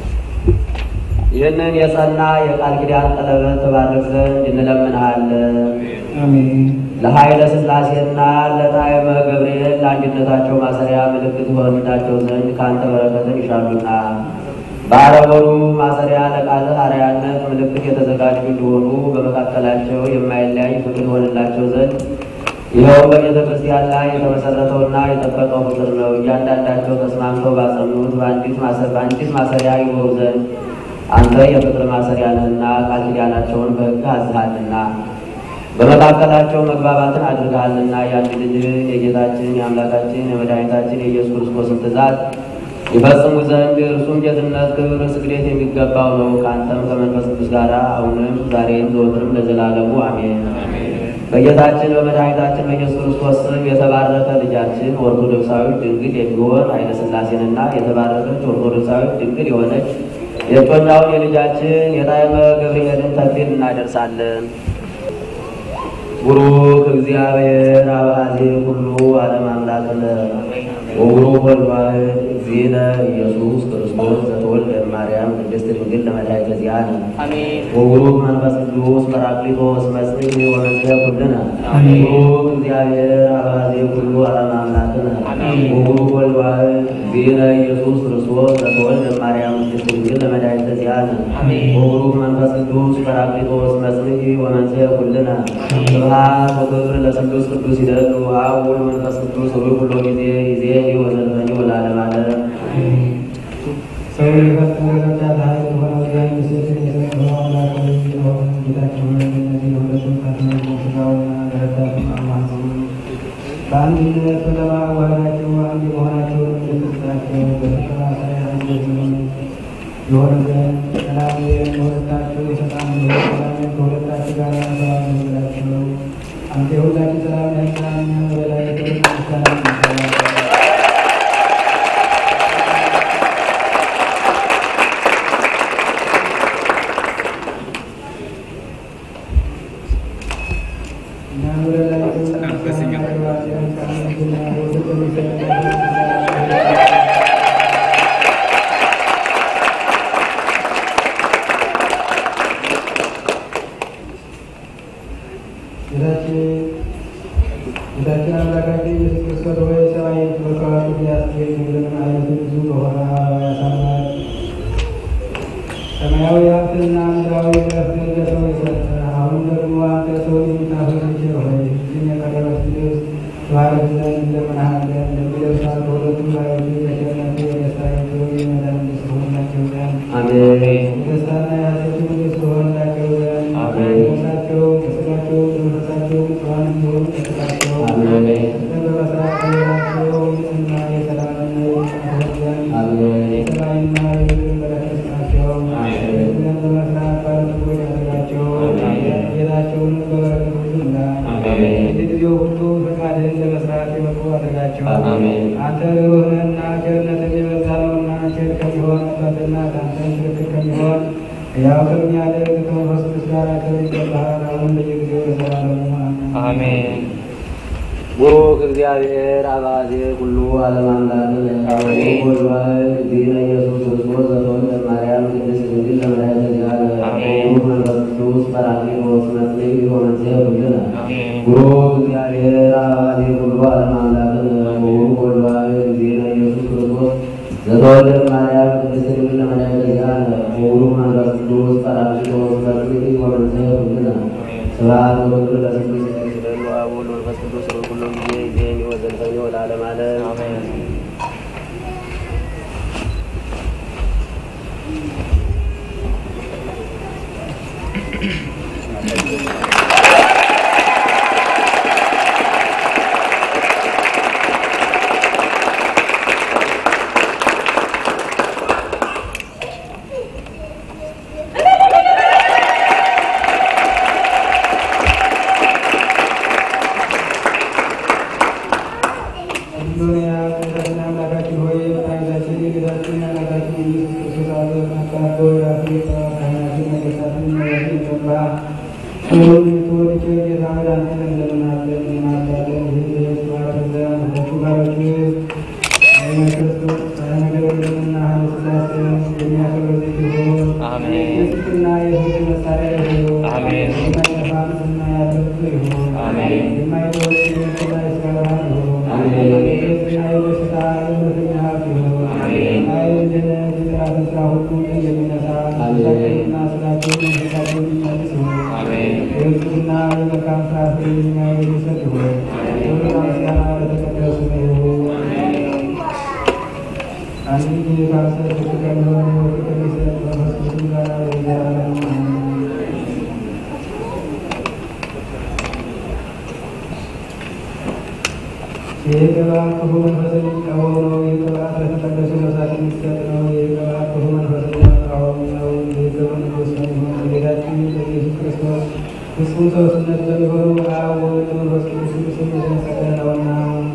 Speaker 12: ይህንን የጸና የቃል ኪዳን ቀለበት ተባርክ ዘንድ እንለምንሃለን። ለኃይለ ሥላሴና ለጣዕመ ገብርኤል ለአንድነታቸው ማሰሪያ ምልክት ይሆንላቸው ዘንድ ከአንተ በረከትን ይሻሉና በአረቦሩ ማሰሪያ ለቃልህ አርአያነት ምልክት የተዘጋጁ እንዲሆኑ በመካከላቸው የማይለያይ ፍቅር ይሆንላቸው ዘንድ ይኸውም በቤተ ክርስቲያን ላይ የተመሰረተውና የጠበቀው ፍቅር ነው። እያንዳንዳቸው ተስማምተው ባጸኑት በአንዲት ማሰ- በአንዲት ማሰሪያ ይኖሩ ዘንድ አንተ የፍቅር ማሰሪያ ነህና ቃል ኪዳናቸውን በሕግ አዝሃልና በመካከላቸው መግባባትን አድርገሃልና የአንድ ልጅህን የጌታችን የአምላካችን የመድኃኒታችን የኢየሱስ ክርስቶስን ትእዛዝ ይፈጽሙ ዘንድ እርሱም ጌትነት፣ ክብር፣ ስግደት የሚገባው ነው። ከአንተም ከመንፈስ ቅዱስ ጋር አሁንም ዛሬም ዘወትርም ለዘላለሙ አሜን። በጌታችን በመድኃኒታችን በኢየሱስ ክርስቶስ ስም የተባረከ ልጃችን ኦርቶዶክሳዊ ድንግል የሚሆን ኃይለ ሥላሴንና የተባረከች ኦርቶዶክሳዊ ድንግል የሆነች የእጮኛውን የልጃችን የጣዕመ ገብርኤልን ተክሊል እናደርሳለን። ቡሩክ እግዚአብሔር አብአዜ ኩሉ ዓለም አምላክነ ወቡሩክ ወልድ ዋሕድ እግዚእነ ኢየሱስ ክርስቶስ ዘተወልደ እማርያም ቅድስት ድንግል ለመድኃኒተ ዚአነ ወቡሩክ መንፈስ ቅዱስ ጰራቅሊጦስ መጽንዕ ወመንጽሔ ኩልነ ቡሩክ እግዚአብሔር አብአዜ ኩሉ ዓለም አምላክነ ወቡሩክ ወልድ ዋሕድ እግዚእነ ኢየሱስ ክርስቶስ ዘተወልደ እማርያም ቅድስት ድንግል ለመድኃኒተ ዚአነ ወቡሩክ መንፈስ ቅዱስ ጰራቅሊጦስ መጽንዕ ወመንጽሔ ኩልነ ስብሐት ወክብር ለስሉስ ቅዱስ ይደሉ አብ ወወልድ ወመንፈስ ቅዱስ ሩይ ሁሎ ጊዜ ጊዜ ወዘልፈኒ ወለዓለመ ዓለም
Speaker 11: ሰው የፈጠረ ረዳት ኃይል የሆነው እግዚአብሔር ሴትን የሰጠው አምላክ ሆይ የሆነ ጌታችን ሆይ እነዚህ ሁለቱም ፈትነው ስጋውና ለረዳቱ አማጽኑ በአንድነት በለማዋሃዳቸው አንድ የመሆናቸውን ምልክታቸው በፍቅር ማሰሪያ አንድ የሚሆኑ የሆነ ዘንድ ሰላሜን ከሁለታቸው የሰጣን ሰላሜን ከሁለታቸው ጋር ሰላም ይሁንላቸው። አንተ የሁላችን ሰላም ነህና እኛ በላይ ክብር ምስጋና ይገባል። እና ወደ ላይ ጌታችን ጌታችን አምላካችን ኢየሱስ ክርስቶስ ሆይ ሰማይ በከዋክብት ያስጌጥ ድንግልን አይነቱ ብዙ በሆነ አበባ ያሳምራል። ሰማያዊ ሀብትና ምድራዊ ዕረፍትን ለሰው የሰጠ አሁን ደግሞ አንተ ሰውን የምታፈር ልጅ ሆይ ይህችን የቀረበች ልብስ ተባረክ ዘንድ እንለምንሃለን። ለሚለብሳት በሁለቱ ባዮች የቸርነት የደስታ የክብር የመዳን ንግሥት ሆንላቸው ዘንድ
Speaker 12: አሜን።
Speaker 11: የደስታና የሐሴት ንግሥት ሆንላቸው ዘንድ
Speaker 12: አሜን።
Speaker 11: ነፍሳቸው ከሥጋቸው ከመንፈሳቸው ንጹሐን እንዲሆኑ ጠብቃቸው።
Speaker 12: አሜን።
Speaker 11: ፍቅርን በመሥራት ሕይወታቸው ንጽሕና የሰላምና የጽናት ሆን ዘንድ
Speaker 12: አሜን።
Speaker 11: የሰማይና የምድርን በረከት ስጣቸው።
Speaker 12: አሜን።
Speaker 11: ሕዝብን በመፍራት ባለጠጎች አድርጋቸው።
Speaker 12: አሜን።
Speaker 11: ጌታቸውንም በበረከት ሁሉ ሙላ።
Speaker 12: አሜን።
Speaker 11: በየጊዜው ሁሉ ፈቃድህን ለመስራት የበቁ አድርጋቸው።
Speaker 12: አሜን።
Speaker 11: አንተ ርኅሩህ ነህና ቸርነትህ የበዛ ነውና ቸር ከሚሆን አባትና ከአንተም ትክክል ከሚሆን ሕያው ከሚያደርግ ከመንፈስ ቅዱስ ጋር ክብር ይገባሃል አሁን በየጊዜው ለዘላለሙ
Speaker 12: አሜን። ቡሩክ እግዚአብሔር አባዜ ኩሉ ዓለም አምላክ ወልዋሕድ እግዚእነ ኢየሱስ ክርስቶስ ዘተወልደ ማርያም ቅድስት ድንግል ለመድኃኒተ ሥጋነ ቡሩክ መንፈስ ቅዱስ ጰራቅሊጦስ መጽንዕ ወመንጽሔ ኩልነ ቡሩክ እግዚአብሔር አባዜ ኩሉ ዓለም አምላክ ቡሩክ ወልዋሕድ እግዚእነ ኢየሱስ ክርስቶስ ዘተወልደ ማርያም ቅድስት ድንግል ለመድኃኒተ ሥጋነ ቡሩክ መንፈስ ቅዱስ ጰራቅሊጦስ መጽንዕ ወመንጽሔ ኩልነ ስብሐት ወክብር ለስሉስ ይስገዱ አብ ወወልድ ወመንፈስ ቅዱስ በኩሉ ጊዜ ጊዜን ወዘልፈኝ ወለዓለመ ዓለም አሜን።
Speaker 11: ሁሉን የያዘ አምላካችን ሆይ መድኃኒታችን ጌታችን አምላካችን ኢየሱስ ክርስቶስ አብ አባቶ የአፍሪካ ካህናትን ነገሥታትን መያዝ ይገባ ሁሉን የተወደደ ጌታ መድኃኒትን እንለምናለን እንማልዳለን። ይህን የሕይወት ባርክ ዘንድ ሁለቱ ባሮች ኃይለ ክርስቶስ ኃይለ ገብርኤልና ኃይለ ሥላሴን የሚያከብር ልጅ ይሁን።
Speaker 12: አሜን።
Speaker 11: የጽድቅና የሕግ መሣሪያ ይሁን።
Speaker 12: አሜን።
Speaker 11: የማይጠፋ ምስልና ያለው ይሁን።
Speaker 12: አሜን።
Speaker 11: የማይተወው የሕይወትና የሥጋ ብርሃን ይሁን።
Speaker 12: አሜን።
Speaker 11: የሕዝብና የደስታ የእውነተኛ ሀብት ይሁን።
Speaker 12: አሜን።
Speaker 11: ኃይል ድነት የጠላትን ሥራ ሁሉ ድል የሚነሳ
Speaker 12: አሜን።
Speaker 11: ስራቸውንና ስራቸውን መንፈሳቸውን የሚመልስ ይሁን።
Speaker 12: አሜን።
Speaker 11: የሕዝብና የመልካም ፍራፍሬ የሚያይ የሚሰጥ ይሁን። ክብርና ምስጋና ለተቀደሱ ይሁን። አንድ ጊዜ ካንሰር ፍቅር የሆነ ሕይወት ከሚሰጥ መንፈስ ቅዱስ ጋር ለዘላለሙ አሜን። ይህ ቅባት ክፉ መንፈስን የሚቃወም ነው። ይህ ቅባት ለተቀደሱ ነፍሳት የሚሰጥ ነው። ይህ ቅባት ክፉ መንፈስን የሚቃወም ነው። ይህ ክብር ንጉሥ በሚሆን በጌታችን በኢየሱስ ክርስቶስ ፍጹም ሰውነት በሚሆኑ በአብ ወወልድ መንፈስ ቅዱስ ስም የተመሰገነ ነውና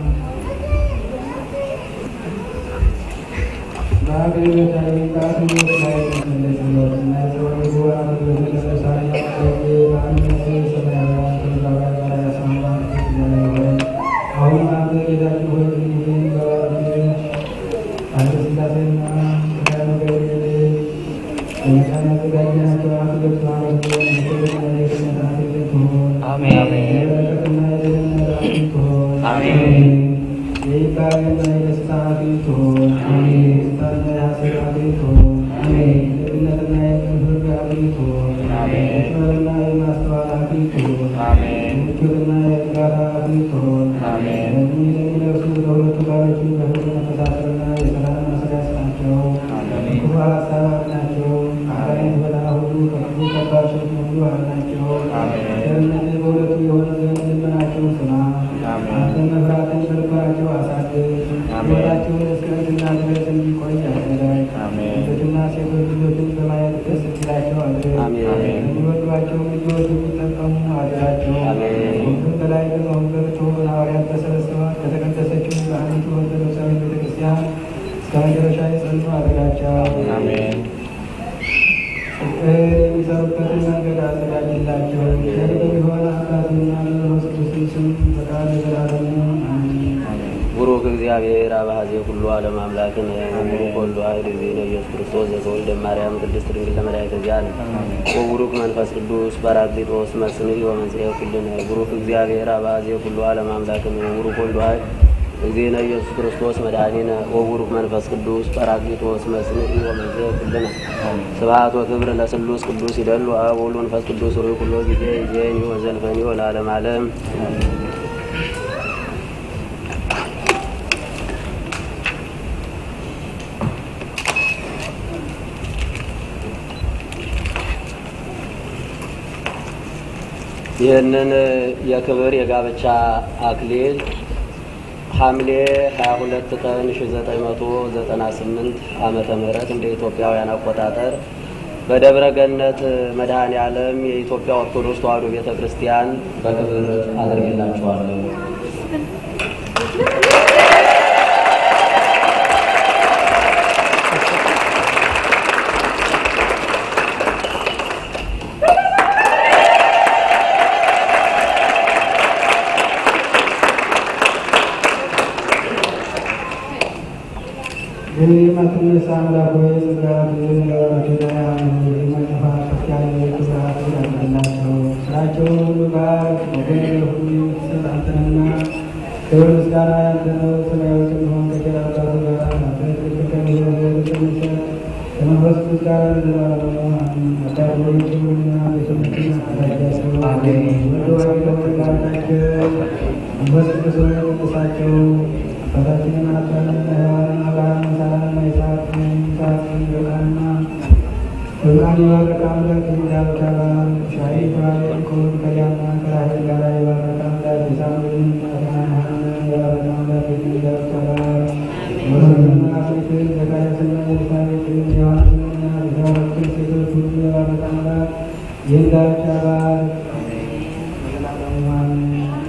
Speaker 11: በአገልግሎታዊ ቃል ሕይወት ላይ የተመለሰለት እና የሰው ልጅ ወራት በተቀደሰ ያቀረበ በአንድነት ሰማያውያን ምድራውያን በላይ ያሰማራን እግዚአብሔር ሆይ አሁን አንተ ጌታችን ሆይ ይህን በባርክ አንተ ሥላሴና ቅዱሳን ገብርኤል የመቃን ያዘጋጀናቸው አንተ ገብቶ ማለት ነው የክብርና የክህነት አክሊል ትሁን።
Speaker 12: አሜን።
Speaker 11: የበረከትና የደህንነት አክሊል ትሁን።
Speaker 12: አሜን።
Speaker 11: የይባቤና የደስታ አክሊል ትሁን። የደስታና የሐሴት አክሊል ትሁን። የደግነትና የፍርድ አክሊል ትሁን። የጥበብና የማስተዋል አክሊል ትሁን። የምቾትና የእርጋታ አክሊል ትሁን። እነዚህ ለሚለብሱ ለሁለቱ ባሮች በፍቅር መተሳሰርና የሰላም ማሰሪያ ስጣቸው። ክፉ ሀሳብ አድናቸው። አጋንንት በላ ሁሉ ከክፉ ከባድ ሸክም ሁሉ አድናቸው። ቸርነትህ በሁለቱ የሆነ ዘንድ ልመናቸውን ስማ። አንተን መፍራትን በልባቸው አሳድር። ሕይወታቸውን እስከ እርግና ድረስ እንዲቆይ አደረግ። ሴቶችና ሴቶች ልጆችን በማየት ደስ እንዲላቸው አድርግ። የሚወዷቸው ልጆች የሚጠቀሙ አድራቸው። ሁሉም በላይ በመንበር ትሆን ሐዋርያት ተሰብስበው ከተቀደሰችው በአንዲቱ ኦርቶዶክሳዊ ቤተክርስቲያን እስከ መጨረሻ የጸኑ አድርጋቸው። ፍቅር የሚሰሩበትን መንገድ አዘጋጅላቸው። ቸር በሚሆን አባትና በመንፈስ ቅዱስ ስም ፈቃድ ለዘላለሙ አሜን።
Speaker 12: ቡሩክ እግዚአብሔር እግዚአብሔር አባዜ ሁሉ ዓለም አምላክን ወቡሩክ ወልድ ዋሕድ እግዚእነ ኢየሱስ ክርስቶስ ዘተወልደ እማርያም ቅድስት ድንግል ለመድኃኒተ ዚአነ ወቡሩክ መንፈስ ቅዱስ ጰራቅሊጦስ መጽንዕ ወመንጽሔ ኩልነ ቡሩክ እግዚአብሔር አባዜ ሁሉ ዓለም አምላክን ወቡሩክ ወልድ ዋሕድ እግዚእነ ኢየሱስ ክርስቶስ መድኃኒነ ወቡሩክ መንፈስ ቅዱስ ጰራቅሊጦስ መጽንዕ ወመንጽሔ ኩልነ ስብሐት ወክብር ለስሉስ ቅዱስ ይደሉ አብ ወወልድ ወመንፈስ ቅዱስ ሩይ ኩሎ ጊዜ ይዜኒ ወዘልፈኒ ወለዓለመ ዓለም ይህንን የክብር የጋብቻ አክሊል ሐምሌ 22 ቀን 1998 ዓመተ ምህረት እንደ ኢትዮጵያውያን አቆጣጠር በደብረ ገነት መድኃኔ ዓለም የኢትዮጵያ ኦርቶዶክስ ተዋሕዶ ቤተ ክርስቲያን በክብር አድርጌላችኋለሁ።
Speaker 11: ግን የማትነሳ አምላክ ሆይ ጽላት ለወረዳያን የማጠፋ ከፍ ያለ ክብራት ያድርግላቸው። ስራቸውን ሁሉ ባርክ። ወገን ሁሉ የምትሰጥ አንተንና ክብር ምስጋና ያንተ ነው። ሰማያዊ ስንሆን ከጌታ አባቱ ጋር አንተ ትክክል ከሚሆን ዘንድ ስንሰጥ ከመንፈስ ቅዱስ ጋር ለዘላለሙ አሜን። አባት ሆይ ክብርና ቤተመችን አደራጃቸው። ወደ ዋይ ተወላዳቸው መንፈስ ቅዱስ ሆይ ቅዱሳቸው አባታችንን አዳምንና ሔዋንን አብርሃምን ሳራንና ይስሐቅን ይስሐቅን ርብቃንና ርብቃን የባረከ አምላክ እንዳሉት አብርሃም ሻሪ ባሌን ከሁሉ ከሊያና ከራሔል ጋር የባረከ አምላክ የሳሙኤልን እናትና ሐናን የባረከ አምላክ እንዳሉት አብርሃም ሞሰንና አፍሪክን ዘካርያስና ኤልሳቤጥን ዮሐንስንና የተባረኩትን ሴቶች ሁሉ የባረከ አምላክ ይህን ጋብቻ ባርክ። ለዘላለሙ አሜን።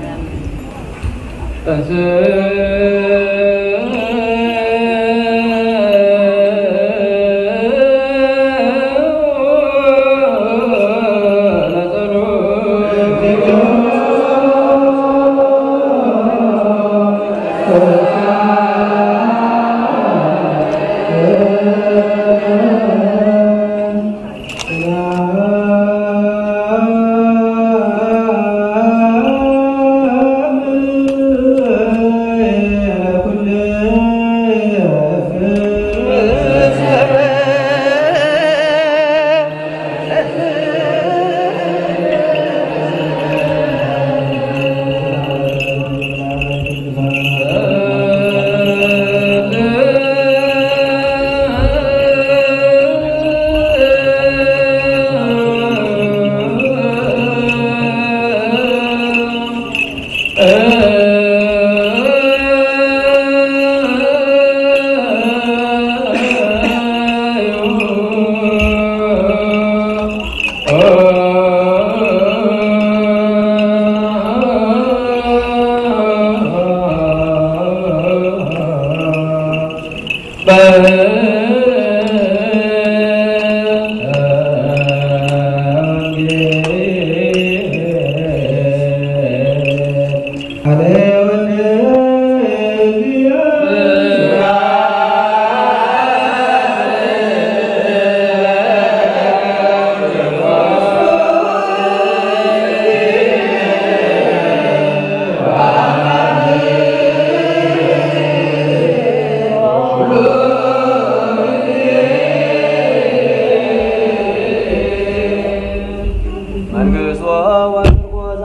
Speaker 12: መንግሥቶ ወርቆዛ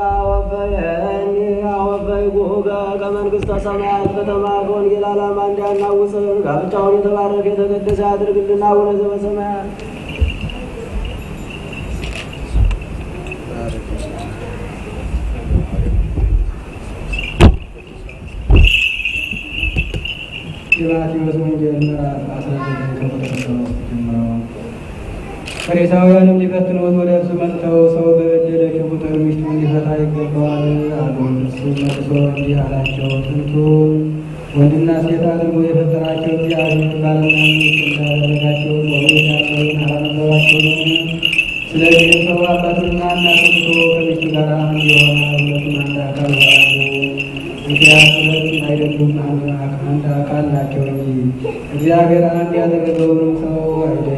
Speaker 12: ወበየኒ ወበይጉጋ ከመንግሥተ ሰማያት ከተማ ከወንጌል ዓላማ እንዲያናውጽን ጋብቻውን የተባረከ የተቀደሰ ያድርግልና አቡነ ዘበሰማያት
Speaker 11: የማቴዎስ ወንጌል ምዕራፍ 19 ከቁጥር 3 ጀምሮ ፈሪሳውያንም ሊፈትኑት ወደ እርሱ መጥተው ሰው በበደለችው ቁጥር ሚስቱን ሊፈታ ይገባዋል አሉት። እርሱ መልሶ እንዲህ አላቸው፣ ጥንቱን ወንድና ሴት አድርጎ የፈጠራቸው እግዚአብሔር ባልና ሚስት እንዳደረጋቸው በኦሪት ያለውን አላነበባችሁምን? ስለዚህ ሰው አባቱንና እናቱን ትቶ ከሚስቱ ጋር አንድ የሆነ ሁለቱም አንድ አካል ይሆናሉ። እንግዲያስ ሁለት አይደሉም አንድ አንድ አካል ናቸው እንጂ እግዚአብሔር አንድ ያደረገውንም ሰው አይለይ።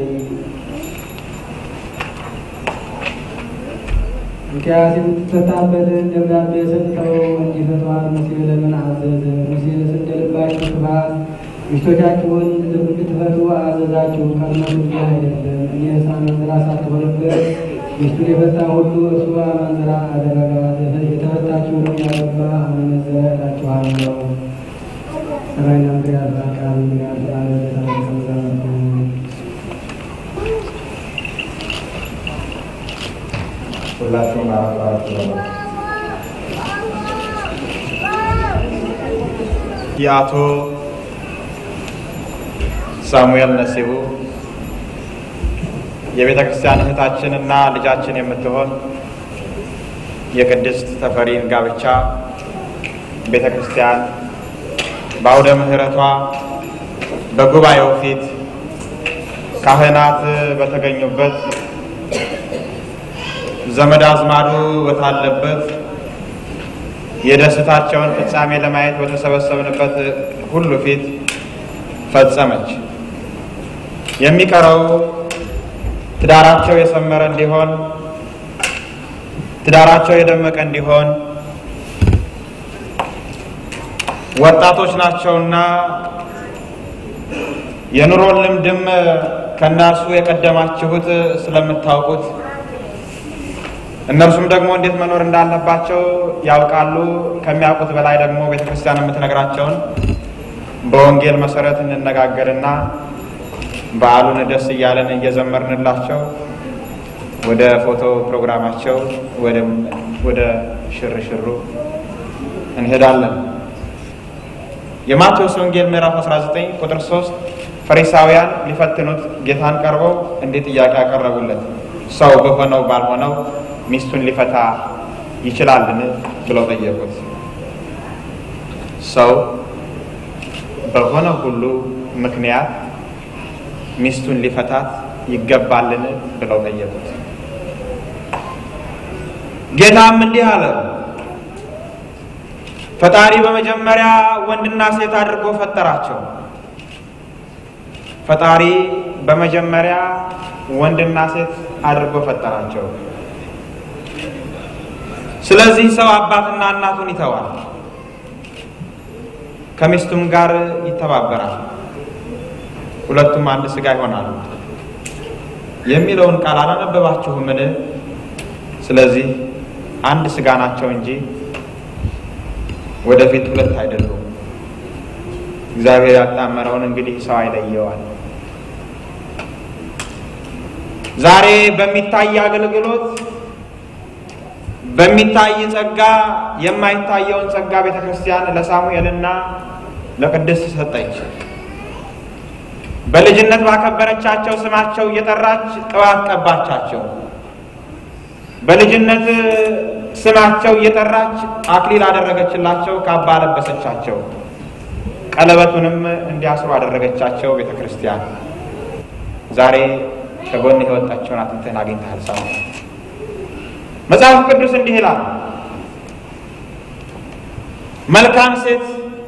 Speaker 11: እንኪያስ የምትፈታበትን ደብዳቤ ሰጥተው እንዲፈቷት ሙሴ ለምን አዘዘ? ሙሴስ እንደ ልባችሁ ክፋት ሚስቶቻችሁን እንድትፈቱ አዘዛችሁ። ከእነሱ እንዲህ አይደለም። እኔ አመንዝራ ሳትሆንበት ሚስቱን የፈታ ሁሉ እርሱ አመንዝራ አደረጋት። የተፈታችሁንም ያገባ አመነዘረ እላችኋለሁ። ሰማይና ምድር ያልፋል፣ ቃሉ ግን ያልፋል። ለታሪክ መዛመርቱ
Speaker 13: ሁላችሁም አረፍራችሁ ነው። የአቶ ሳሙኤል ነሲቡ የቤተ ክርስቲያን እህታችንና ልጃችን የምትሆን የቅድስት ተፈሪን ጋብቻ ቤተ ክርስቲያን በአውደ ምሕረቷ በጉባኤው ፊት ካህናት በተገኙበት ዘመድ አዝማዱ በታለበት የደስታቸውን ፍጻሜ ለማየት በተሰበሰብንበት ሁሉ ፊት ፈጸመች። የሚቀረው ትዳራቸው የሰመረ እንዲሆን፣ ትዳራቸው የደመቀ እንዲሆን ወጣቶች ናቸውና የኑሮን ልምድም ከእነርሱ የቀደማችሁት ስለምታውቁት እነርሱም ደግሞ እንዴት መኖር እንዳለባቸው ያውቃሉ። ከሚያውቁት በላይ ደግሞ ቤተክርስቲያን የምትነግራቸውን በወንጌል መሰረት እንነጋገርና በዓሉን ደስ እያለን እየዘመርንላቸው ወደ ፎቶ ፕሮግራማቸው ወደ ሽርሽሩ እንሄዳለን። የማቴዎስ ወንጌል ምዕራፍ 19 ቁጥር 3 ፈሪሳውያን ሊፈትኑት ጌታን ቀርበው እንዲህ ጥያቄ ያቀረቡለት፣ ሰው በሆነው ባልሆነው ሚስቱን ሊፈታ ይችላልን? ብለው ጠየቁት። ሰው በሆነ ሁሉ ምክንያት ሚስቱን ሊፈታት ይገባልን? ብለው ጠየቁት። ጌታም እንዲህ አለ፣ ፈጣሪ በመጀመሪያ ወንድና ሴት አድርጎ ፈጠራቸው። ፈጣሪ በመጀመሪያ ወንድና ሴት አድርጎ ፈጠራቸው። ስለዚህ ሰው አባትና እናቱን ይተዋል፣ ከሚስቱም ጋር ይተባበራል፣ ሁለቱም አንድ ሥጋ ይሆናሉ የሚለውን ቃል አላነበባችሁምን? ስለዚህ አንድ ሥጋ ናቸው እንጂ ወደፊት ሁለት አይደሉም። እግዚአብሔር ያጣመረውን እንግዲህ ሰው አይለየዋል። ዛሬ በሚታይ አገልግሎት በሚታይ ጸጋ የማይታየውን ጸጋ ቤተ ክርስቲያን ለሳሙኤልና ለቅድስት ሰጠች። በልጅነት ባከበረቻቸው ስማቸው እየጠራች ቅባት ቀባቻቸው። በልጅነት ስማቸው እየጠራች አክሊል አደረገችላቸው፣ ካባ ለበሰቻቸው። ቀለበቱንም እንዲያስሩ አደረገቻቸው። ቤተ ክርስቲያን ዛሬ ከጎን የወጣቸውን አጥንትህን አግኝተሃል ሳሙኤል። መጽሐፍ ቅዱስ እንዲህ ይላል፣ መልካም ሴት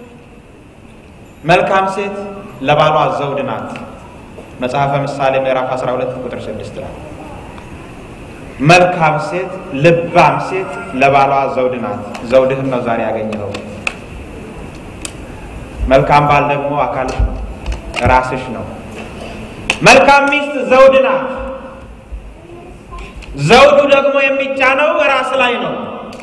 Speaker 13: መልካም ሴት ለባሏ ዘውድ ናት። መጽሐፈ ምሳሌ ምዕራፍ 12 ቁጥር 6 ላይ መልካም ሴት ልባም ሴት ለባሏ ዘውድ ናት። ዘውድህን ነው ዛሬ ያገኘኸው። መልካም ባል ደግሞ አካልሽ ነው፣ ራስሽ ነው። መልካም ሚስት ዘውድ ናት። ዘውዱ ደግሞ የሚጫነው ራስ ላይ ነው።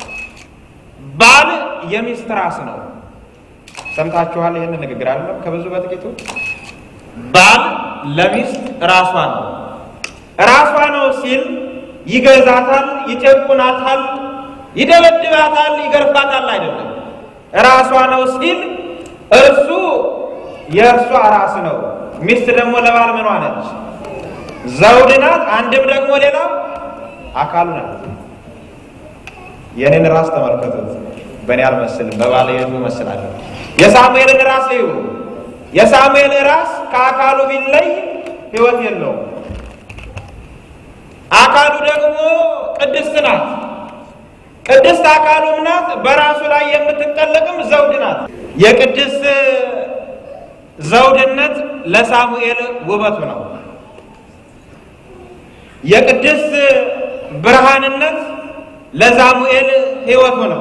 Speaker 13: ባል የሚስት ራስ ነው። ሰምታችኋል? ይህንን ንግግር አይደለም ከብዙ በጥቂቱ ባል ለሚስት ራሷ ነው። ራሷ ነው ሲል ይገዛታል፣ ይጨቁናታል፣ ይደበድባታል፣ ይገርፋታል አይደለም። ራሷ ነው ሲል እርሱ የእርሷ ራስ ነው። ሚስት ደግሞ ለባል ምኗ ነች? ዘውድ ናት። አንድም ደግሞ ሌላ አካሉ ናት። የእኔን ራስ ተመልከቱት። በእኔ አልመስልም፣ በባለቤቱ እመስላለሁ። የሳሙኤልን ራስ እዩ። የሳሙኤል ራስ ከአካሉ ቢለይ ሕይወት የለውም። አካሉ ደግሞ ቅድስት ናት። ቅድስት አካሉም ናት። በራሱ ላይ የምትጠለቅም ዘውድ ናት። የቅድስት ዘውድነት ለሳሙኤል ውበቱ ነው። የቅድስት ብርሃንነት ለሳሙኤል ሕይወቱ ነው።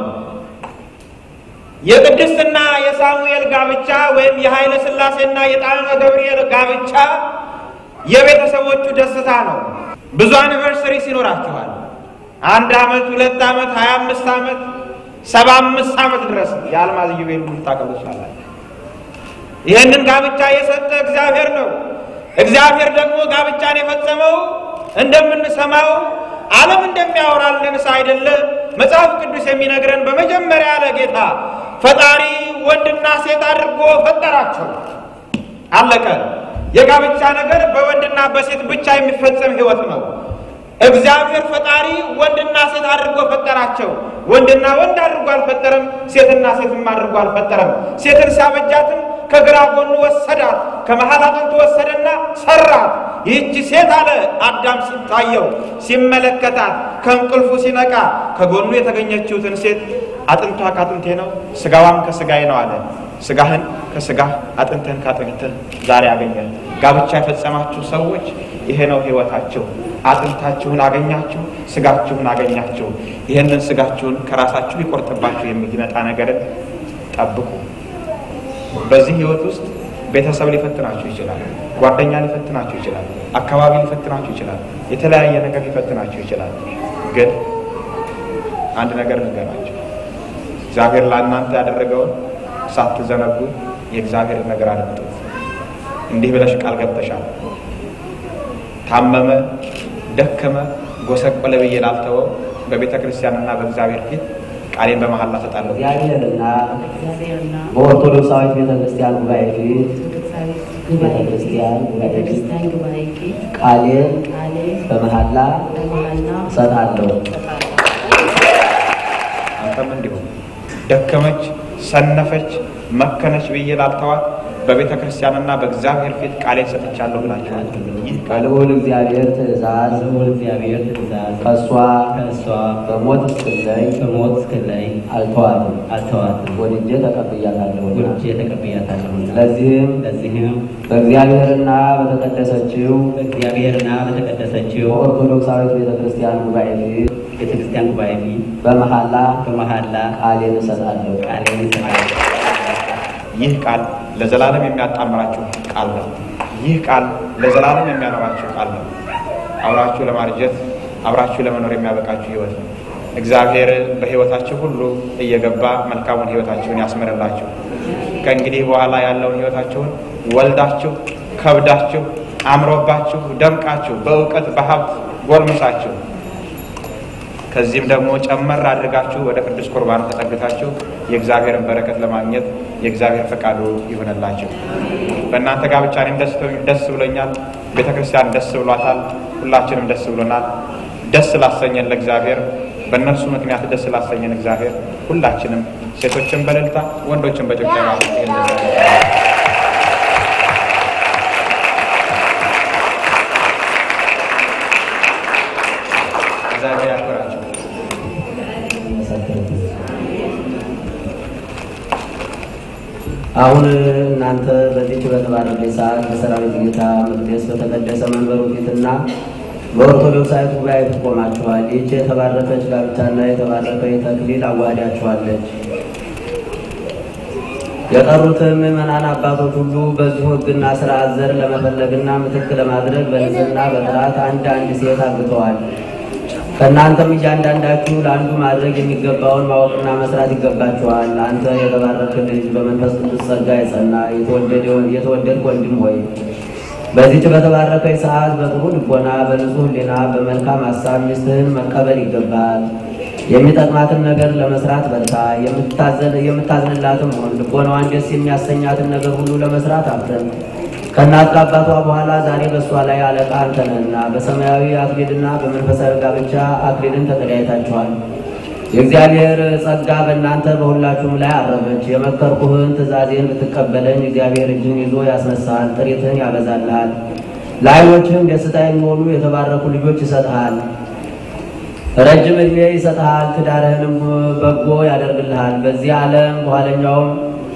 Speaker 13: የቅድስትና የሳሙኤል ጋብቻ ወይም የኃይለ ሥላሴና የጣዕመ ገብርኤል ጋብቻ የቤተሰቦቹ ደስታ ነው። ብዙ አኒቨርሰሪስ ይኖራችኋል። አንድ ዓመት፣ ሁለት ዓመት፣ ሀያ አምስት ዓመት፣ ሰባ አምስት ዓመት ድረስ የአልማዝ ኢዮቤል ልታከብሩ ትችላላችሁ። ይህንን ጋብቻ የሰጠ እግዚአብሔር ነው። እግዚአብሔር ደግሞ ጋብቻን የፈጸመው እንደምንሰማው ዓለም እንደሚያወራልን አይደለ። መጽሐፍ ቅዱስ የሚነግረን በመጀመሪያ ለጌታ ፈጣሪ ወንድና ሴት አድርጎ ፈጠራቸው። አለቀ። የጋብቻ ነገር በወንድና በሴት ብቻ የሚፈጸም ሕይወት ነው። እግዚአብሔር ፈጣሪ ወንድና ሴት አድርጎ ፈጠራቸው። ወንድና ወንድ አድርጎ አልፈጠረም። ሴትና ሴትም አድርጎ አልፈጠረም። ሴትን ሲያበጃትም ከግራ ጎኑ ወሰዳት፣ ከመሀል አጥንቱ ወሰደና ሰራት። ይህች ሴት አለ አዳም ሲታየው ሲመለከታት፣ ከእንቅልፉ ሲነቃ ከጎኑ የተገኘችውትን ሴት አጥንቷ ከአጥንቴ ነው፣ ስጋዋም ከስጋዬ ነው አለ። ስጋህን ከስጋህ አጥንትህን ከአጥንትህ ዛሬ ያገኛል። ጋብቻ የፈጸማችሁ ሰዎች ይሄ ነው ህይወታችሁ። አጥንታችሁን አገኛችሁ፣ ስጋችሁን አገኛችሁ። ይህንን ስጋችሁን ከራሳችሁ ሊቆርጥባችሁ የሚመጣ ነገርን ጠብቁ። በዚህ ህይወት ውስጥ ቤተሰብ ሊፈትናችሁ ይችላል። ጓደኛ ሊፈትናችሁ ይችላል። አካባቢ ሊፈትናችሁ ይችላል። የተለያየ ነገር ሊፈትናችሁ ይችላል። ግን አንድ ነገር ንገራችሁ፣ እግዚአብሔር ለእናንተ ያደረገውን ሳትዘነጉ የእግዚአብሔር ነገር አድምጡ። እንዲህ ብለሽ ቃል ገብተሻል። ታመመ፣ ደከመ፣ ጎሰቆለ ብዬ ላልተወው በቤተ ክርስቲያንና በእግዚአብሔር ፊት ቃሌን በመሐላ እሰጣለሁ።
Speaker 12: እግዚአብሔርና በኦርቶዶክሳዊት ቤተ ክርስቲያን ጉባኤ ፊት ቤተ ክርስቲያን ጉባኤ ፊት ቃሌን በመሐላ እሰጣለሁ።
Speaker 13: አንተም እንዲሁ ደከመች፣ ሰነፈች፣ መከነች ብዬ ላልተዋት በቤተ ክርስቲያንና በእግዚአብሔር ፊት ቃሌን ሰጥቻለሁ ብላችኋል። ይህ
Speaker 12: ከልዑል እግዚአብሔር ትእዛዝ
Speaker 10: ልዑል እግዚአብሔር ትእዛዝ
Speaker 12: ከእሷ
Speaker 10: ከእሷ
Speaker 12: በሞት እስክለይ
Speaker 10: በሞት እስክለይ
Speaker 12: አልተዋትም
Speaker 10: አልተዋትም
Speaker 12: ወድጄ ተቀብያታለሁና
Speaker 10: ወድጄ ተቀብያታለሁና
Speaker 12: ለዚህም
Speaker 10: ለዚህም
Speaker 12: በእግዚአብሔርና በተቀደሰችው
Speaker 10: በእግዚአብሔርና በተቀደሰችው
Speaker 12: በኦርቶዶክሳዊት ቤተ ክርስቲያን ጉባኤ ፊት
Speaker 10: ቤተ ክርስቲያን ጉባኤ ፊት
Speaker 12: በመሐላ
Speaker 10: በመሐላ
Speaker 12: ቃሌን እሰጣለሁ።
Speaker 10: ቃሌን እሰጣለሁ።
Speaker 13: ይህ ቃል ለዘላለም የሚያጣምራችሁ ቃል ነው። ይህ ቃል ለዘላለም የሚያኖራችሁ ቃል ነው። አብራችሁ ለማርጀት አብራችሁ ለመኖር የሚያበቃችሁ ህይወት ነው። እግዚአብሔር በህይወታችሁ ሁሉ እየገባ መልካሙን ህይወታችሁን ያስምርላችሁ። ከእንግዲህ በኋላ ያለውን ህይወታችሁን ወልዳችሁ ከብዳችሁ አምሮባችሁ ደምቃችሁ በእውቀት በሀብት ጎልምሳችሁ ከዚህም ደግሞ ጨመር አድርጋችሁ ወደ ቅዱስ ቁርባን ተጠግታችሁ የእግዚአብሔርን በረከት ለማግኘት የእግዚአብሔር ፈቃዱ ይሆንላችሁ። በእናንተ ጋብቻ እኔም ደስ ደስ ብሎኛል። ቤተ ክርስቲያን ደስ ብሏታል። ሁላችንም ደስ ብሎናል። ደስ ላሰኘን ለእግዚአብሔር በእነርሱ ምክንያት ደስ ላሰኘን እግዚአብሔር ሁላችንም ሴቶችን በእልልታ ወንዶችን በጭብጨባ እግዚአብሔር ያክብራቸው።
Speaker 12: አሁን እናንተ በዚች በተባረከ ሰዓት በሰራዊት ጌታ መቅደስ በተቀደሰ መንበሩ ፊትና በኦርቶዶክሳዊት ጉባኤ ፊት ቆማችኋል። ይህች የተባረከች ጋብቻና የተባረከ ተክሊል አዋህዳችኋለች። የቀሩትን ምዕመናን አባቶች ሁሉ በዚሁ ሕግና ስርዓት ዘር ለመፈለግና ምትክ ለማድረግ በንጽህና በጥራት አንድ አንድ ሴት አግብተዋል። ከእናንተም እያንዳንዳችሁ ለአንዱ ማድረግ የሚገባውን ማወቅና መስራት ይገባችኋል። አንተ የተባረክ ልጅ በመንፈስ ቅዱስ ጸጋ የጸና የተወደድክ ወንድም ሆይ በዚች በተባረከች ሰዓት በጥሩ ልቦና በንጹሕ ሕሊና በመልካም ሀሳብ ሚስትህን መቀበል ይገባል። የሚጠቅማትን ነገር ለመስራት በርታ። የምታዝንላትም ሆን ልቦናዋን ደስ የሚያሰኛትን ነገር ሁሉ ለመስራት አፍረን ከእናት ከአባቷ በኋላ ዛሬ በእሷ ላይ አለቃ አንተ ነህና በሰማያዊ አክሊልና በመንፈሳዊ ጋብቻ አክሊልን ተቀዳይታችኋል። የእግዚአብሔር ጸጋ በእናንተ በሁላችሁም ላይ አረፈች። የመከርኩህን ትእዛዜን ብትቀበለኝ እግዚአብሔር እጅን ይዞ ያስነሳል፣ ጥሪትህን ያበዛልሃል። ለዓይኖችህም ደስታ የሚሆኑ የተባረኩ ልጆች ይሰጥሃል። ረጅም ዕድሜ ይሰጥሃል። ትዳርህንም በጎ ያደርግልሃል። በዚህ ዓለም በኋለኛውም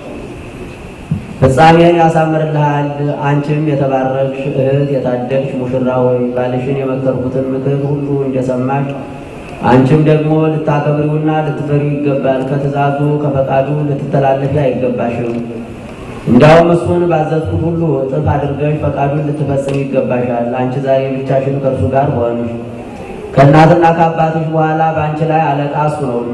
Speaker 12: ፍጻሜን ያሳምርልሃል። አንቺም የተባረክሽ እህት የታደግሽ ሙሽራ ሆይ ባልሽን የመከርኩትን ምክር ሁሉ እንደሰማሽ አንቺም ደግሞ ልታከብሪውና ልትፈሪው ይገባል። ከትእዛዙ ከፈቃዱ ልትተላለፊ አይገባሽም። እንዲያውም እሱን ባዘዝኩት ሁሉ እጥፍ አድርገሽ ፈቃዱን ልትፈጽም ይገባሻል። አንቺ ዛሬ ብቻሽን ከእርሱ ጋር ሆንሽ። ከእናትና ከአባትሽ በኋላ በአንቺ ላይ አለቃ እሱ ነውና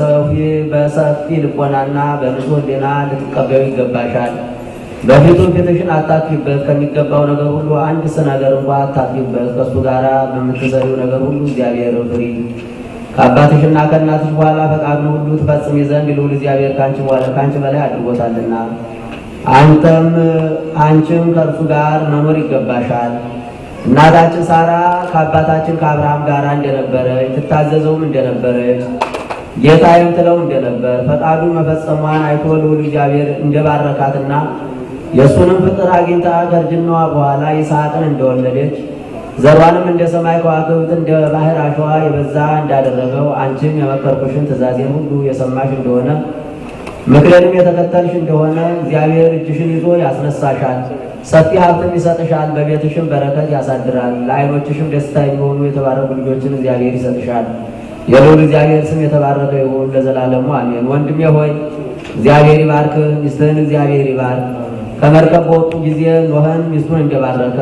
Speaker 12: በሰፊ ልቦናና በንጹሕ ሕሊና ልትቀበዩ ይገባሻል። በፊቱ ፊትሽን አታጥፊበት። ከሚገባው ነገር ሁሉ አንድስ ነገር እንኳ አታጥፊበት። ከእሱ ጋር በምትሰሪው ነገር ሁሉ እግዚአብሔር ፍሪ። ከአባትሽና ከእናትሽ በኋላ ፈቃዱን ሁሉ ትፈጽሚ ዘንድ ልዑል እግዚአብሔር ከአንቺ በኋላ ከአንቺ በላይ አድርጎታልና አንተም አንቺም ከእርሱ ጋር መኖር ይገባሻል። እናታችን ሳራ ከአባታችን ከአብርሃም ጋር እንደነበረች ትታዘዘውም እንደነበረች ጌታዬም ትለው እንደነበር ፈቃዱን መፈጸሟን አይቶ ልዑል እግዚአብሔር እንደባረካትና የእሱንም ፍቅር አግኝታ ከእርጅናዋ በኋላ ይስሐቅን እንደወለደች ዘሯንም እንደ ሰማይ ከዋክብት እንደ ባህር አሸዋ የበዛ እንዳደረገው አንቺም የመከርኩሽን ትእዛዜን ሁሉ የሰማሽ እንደሆነ ምክሬንም የተከተልሽ እንደሆነ እግዚአብሔር እጅሽን ይዞ ያስነሳሻል፣ ሰፊ ሀብትም ይሰጥሻል፣ በቤትሽም በረከት ያሳድራል። ለዓይኖችሽም ደስታ የሚሆኑ የተባረኩ ልጆችን እግዚአብሔር ይሰጥሻል። የልዑል እግዚአብሔር ስም የተባረከ ይሁን ለዘላለሙ አሜን። ወንድሜ ሆይ እግዚአብሔር ይባርክህ፣ ሚስትህን እግዚአብሔር ይባርክ። ከመርከብ በወጡ ጊዜ ኖህን ሚስቱን እንደባረከ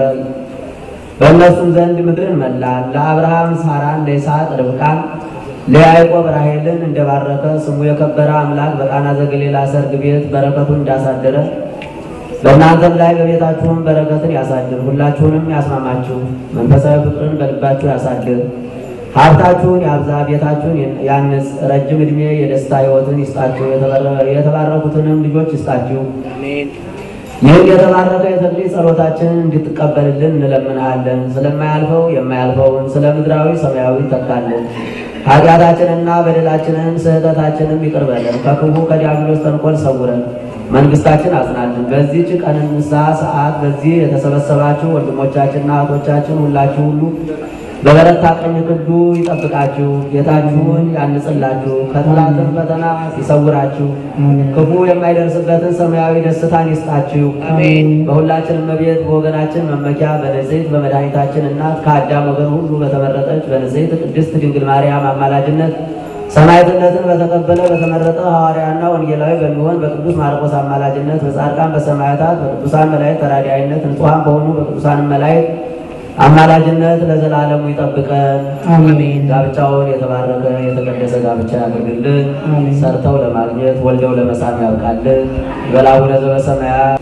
Speaker 12: በእነሱም ዘንድ ምድርን መላል። ለአብርሃም ሳራን፣ ለይስሐቅ ርብቃን፣ ለያዕቆብ ራሔልን እንደባረከ ስሙ የከበረ አምላክ በቃና ዘገሊላ ሰርግ ቤት በረከቱን እንዳሳደረ በእናንተም ላይ በቤታችሁም በረከትን ያሳድር። ሁላችሁንም ያስማማችሁ፣ መንፈሳዊ ፍቅርን በልባችሁ ያሳድር። ሀብታችሁን ያብዛ፣ ቤታችሁን ያንጽ። ረጅም ዕድሜ የደስታ ሕይወትን ይስጣችሁ፣ የተባረኩትንም ልጆች ይስጣችሁ። ይህን የተባረከ የተክሊል ጸሎታችንን እንድትቀበልልን እንለምንሃለን። ስለማያልፈው የማያልፈውን ስለ ምድራዊ ሰማያዊ ተካልን። ኃጢአታችንና በደላችንን ስህተታችንም ይቅር በለን። ከክፉ ከዲያብሎስ ተንኮል ሰውረን፣ መንግስታችን አጽናልን። በዚህች ቀንሳ ሰዓት በዚህ የተሰበሰባችሁ ወንድሞቻችንና እህቶቻችን ሁላችሁ ሁሉ በበረታ ቀኝ ክንዱ ይጠብቃችሁ፣ ጌታችሁን ያንጽላችሁ፣ ከጠላትም ፈተና ይሰውራችሁ፣ ክፉ የማይደርስበትን ሰማያዊ ደስታን ይስጣችሁ። በሁላችንም ቤት በወገናችን መመኪያ በንጽሕት በመድኃኒታችን እናት ከአዳም ወገን ሁሉ በተመረጠች በንጽሕት ቅድስት ድንግል ማርያም አማላጅነት ሰማዕትነትን በተቀበለ በተመረጠ ሐዋርያና ወንጌላዊ በሚሆን በቅዱስ ማርቆስ አማላጅነት በጻድቃን በሰማዕታት በቅዱሳን መላእክት ተራዳኢነት ንጹሐን በሆኑ በቅዱሳን መላእክት አማላጅነት ለዘላለሙ ይጠብቀን። አሜን። ጋብቻውን የተባረከ የተቀደሰ ጋብቻ ያድርግልን። ሰርተው ለማግኘት ወልደው ለመሳም ያብቃልን። በላቡነ ዘበሰማያት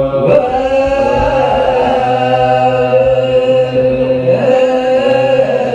Speaker 7: እ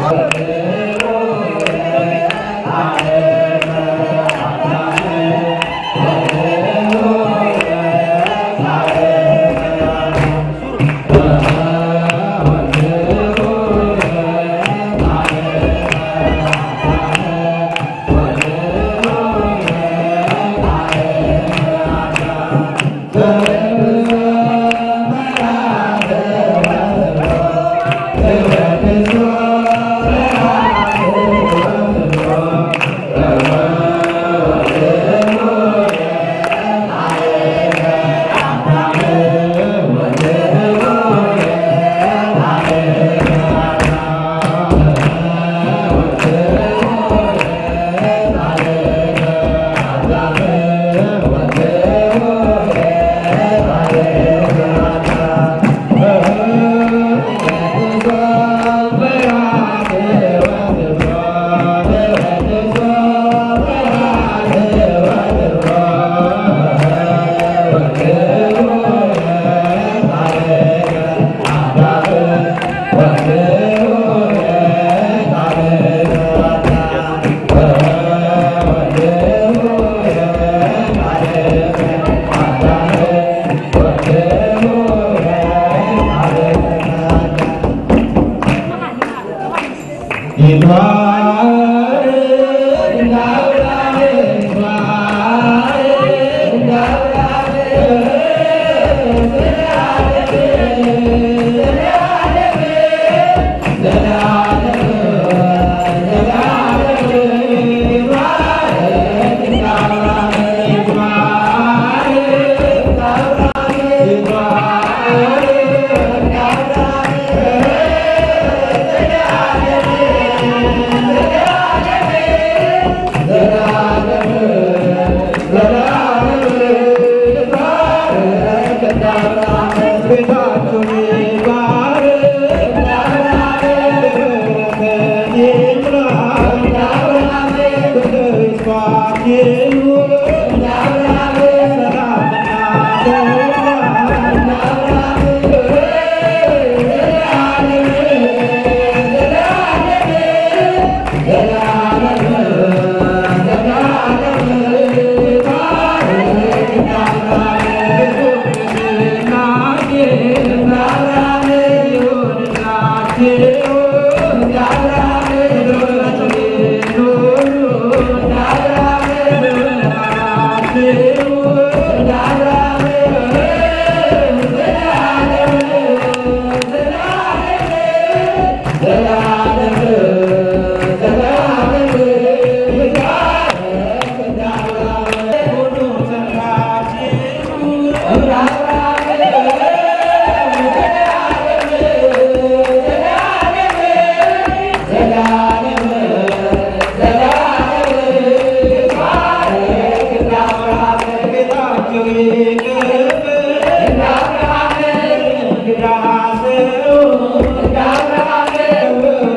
Speaker 11: Yeah.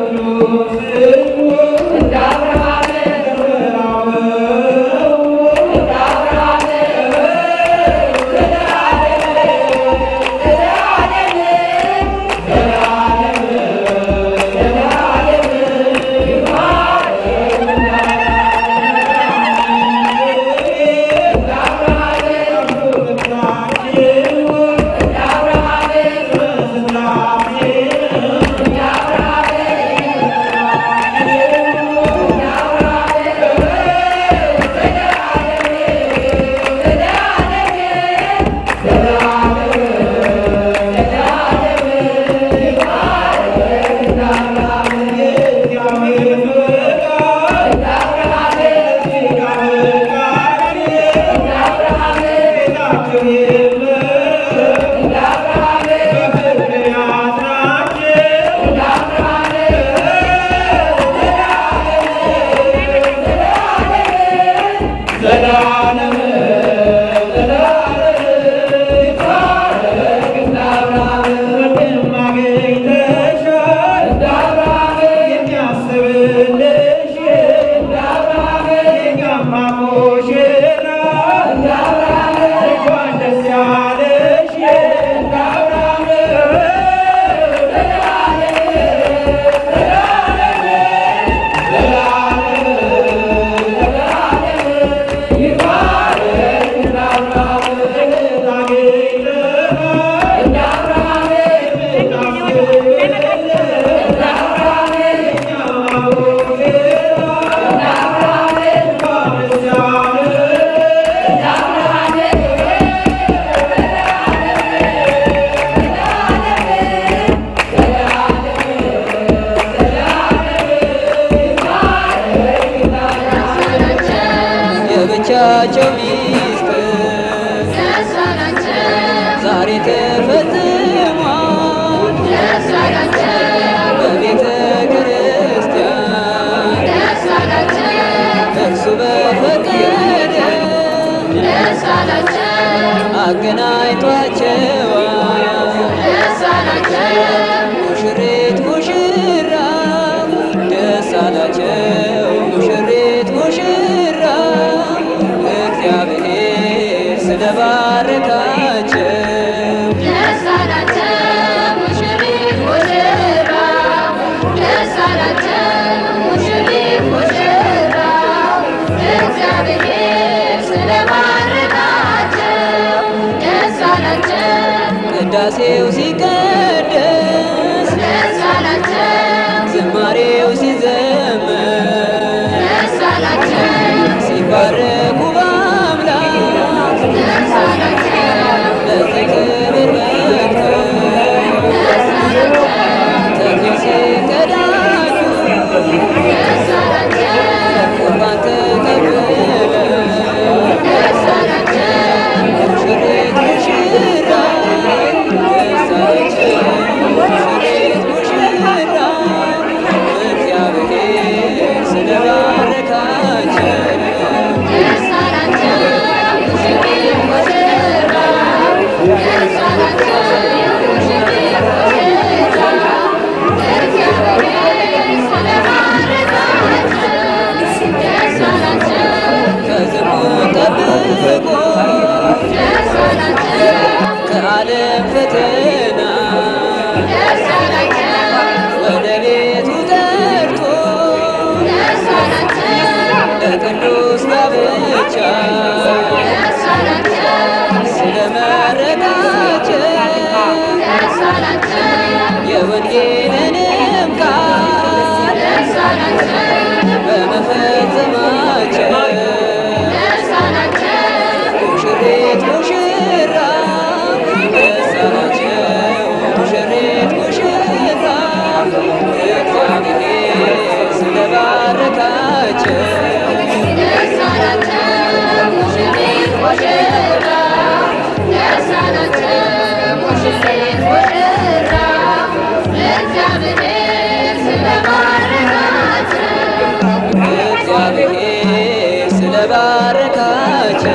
Speaker 14: እግዚአብሔር ስለባረካቸው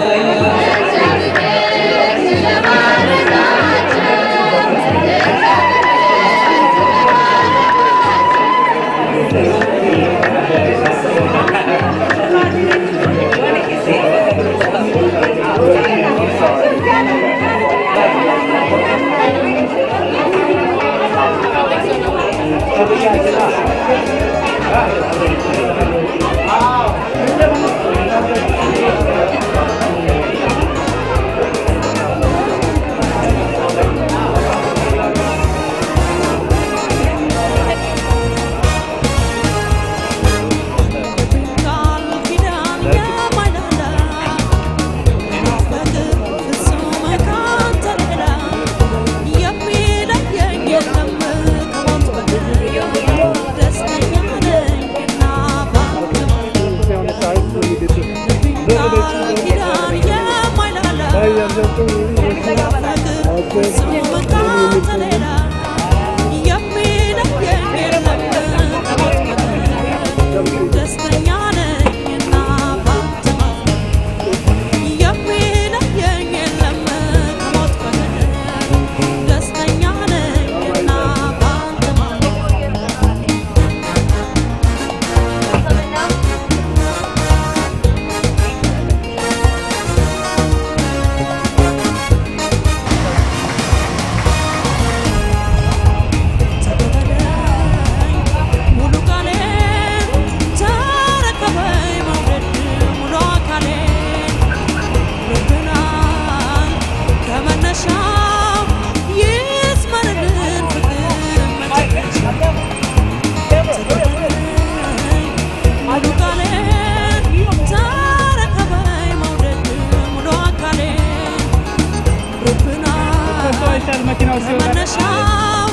Speaker 6: መነሻው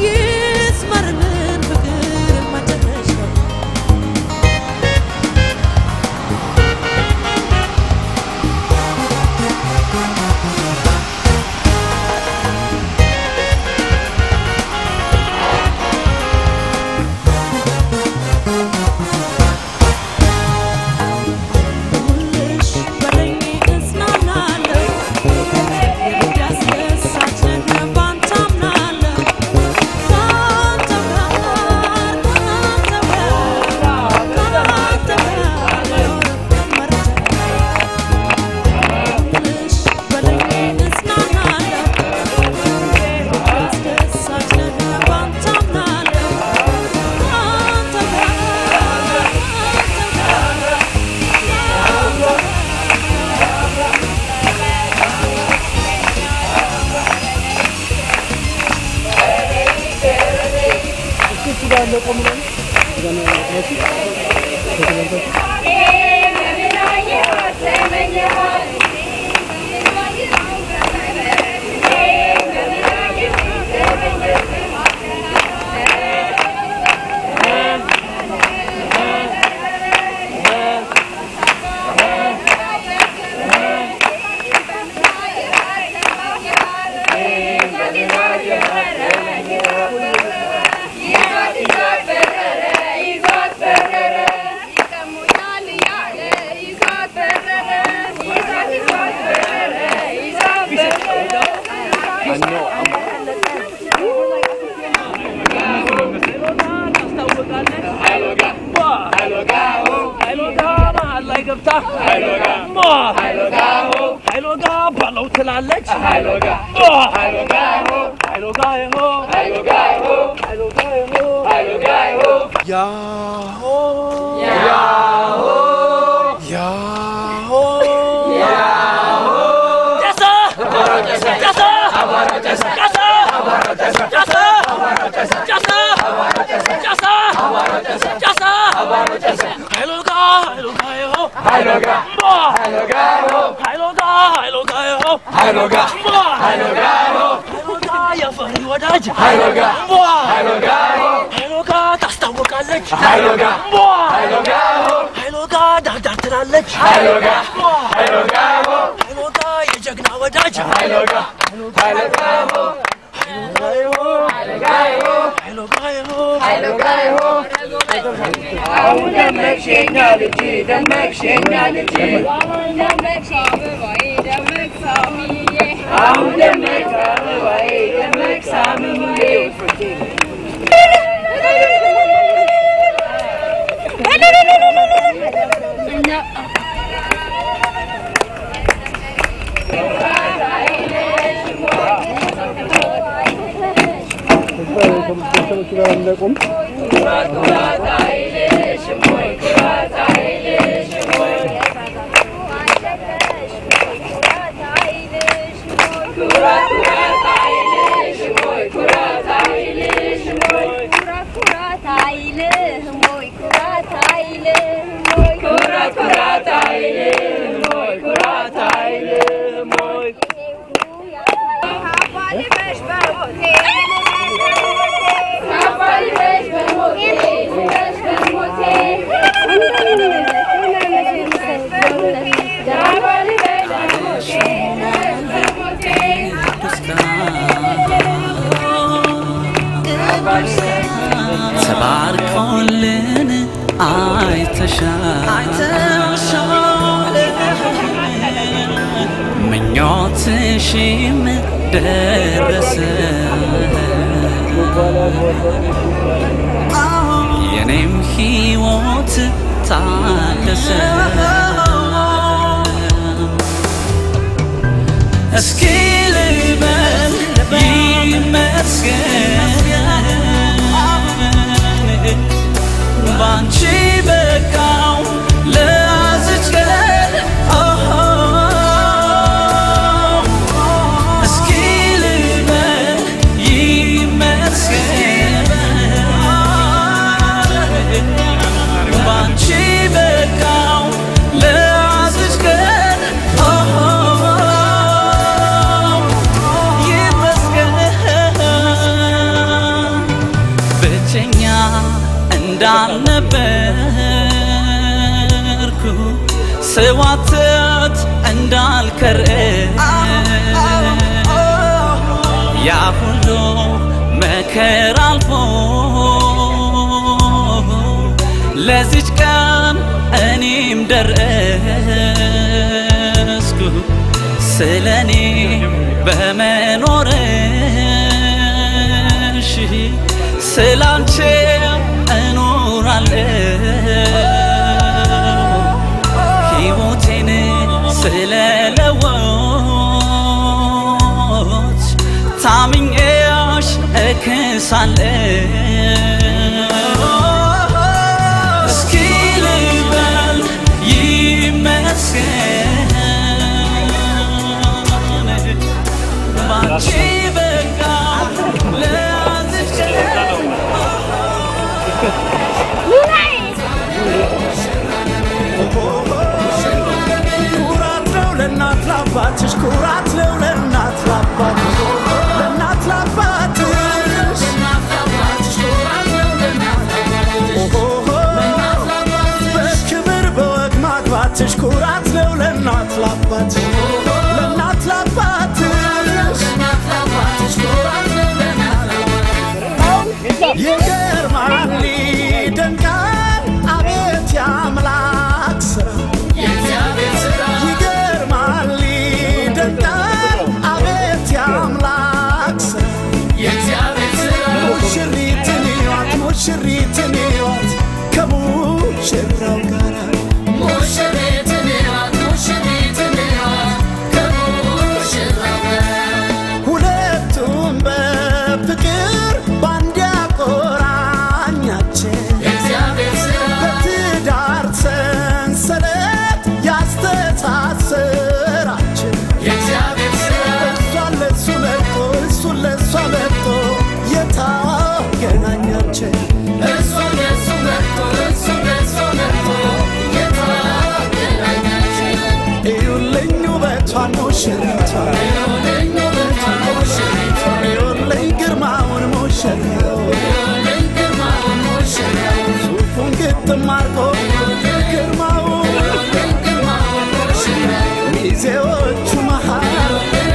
Speaker 6: ይስመርልን ፍቅር መጨረሻው ሁልሽ በለኝ እጽናናለሁ ያስደሳች ነህ ባንተ አምናለሁ ካንተ ጋር ካንተ ጋር ካንተ ጋር ሁልሽ በለኝ እጽናናለሁ ያስደሳች ነህ ባንተ አምናለሁ ካንተ ጋር
Speaker 8: ሀይሎጋ ባለው ትላለች
Speaker 4: ያሆ
Speaker 8: ያሆ
Speaker 4: ያሆ
Speaker 8: ጨሰ ጨሰ ጨሰ ጨሰ ጨሰ ጨሰ ጨሰ ሀይሎጋ ሀይሎጋ ይሆ
Speaker 4: ሀይሎጋ
Speaker 8: ሀይሎጋ ሀይሎጋ ሀይሎጋ ይሆ
Speaker 4: ሀይሎጋ
Speaker 8: ሀይሎጋ ሀይሎጋ የፈሪ ወዳጅ
Speaker 4: ሀይሎጋ
Speaker 8: ሀይሎጋ ሀይሎጋ ታስታውቃለች
Speaker 4: ሀይሎጋ
Speaker 8: ሀይሎጋ ሀይሎጋ ዳርዳር ትላለች
Speaker 4: ሀይሎጋ ሀይሎጋ
Speaker 8: ሀይሎጋ የጀግና ወዳጅ ወዳጅ
Speaker 3: አሁን ደመቅሽ የኛ ልጅ ደመቅሽ የኛ ልጅ አሁን ደመቅ አበባዬ ደመቅ ሳምዬ
Speaker 15: ተባርኮልን አይተሻል ምኞትሽም ደረሰ የኔም ሕይወት ታደሰ እስኪ ልበል ይመስገን ባንቺ በቃው ለያዝች ቀን እስኪ ልበል ይመስገን ባንቺ በቃው ለያዝች ቀን ይመስገን ብቸኛ እንዳልነበርኩ ስዋትት እንዳልከረ ያ ሁሉ መከራ አልፎ ለዚች ቀን እኔም ደረስኩ ስለ እኔ በመኖርሽ ስላንቺ እኖራለሁ ሕይወቴን ስለለወች ታምኜሽ እክሳለሁ እስኪ ልበል ይመስገን ባንቺ በቃ ለያዝሽ
Speaker 7: ኩራት ነው ለእናት ለአባትሽ ኩራት ነው ለእናት ለአባትሽ ለእናት ለአባትሽ ኦሆሆ፣ በክብር በወግ ማግባትሽ ኩራት ነው ለእናት ለአባትሽ ለእናት ለአባትሽ ይገርማል ይደንቃል አቤት የአምላክ ስራ ይገርማል ይደንቃል አቤት የአምላክ ስራ ሙሽሪትን ይዋት ሙሽሪትን ይዋት ከሙሽራው ጋር ሁለቱም በፍቅር ባንድ ያቆራኛችን በትዳር ሰንሰለት ያስተሳሰራችን እሷን ለሱ መጥቶ እሱን ለሷ መጥቶ የታገናኛችን እዩልኝ ውበቷን ሙሽሪቷን እዩልኝ ግርማውን ሙሽራው ሱፉን ግጥም አርጎ ግርማው ሚዜዎቹ መሃል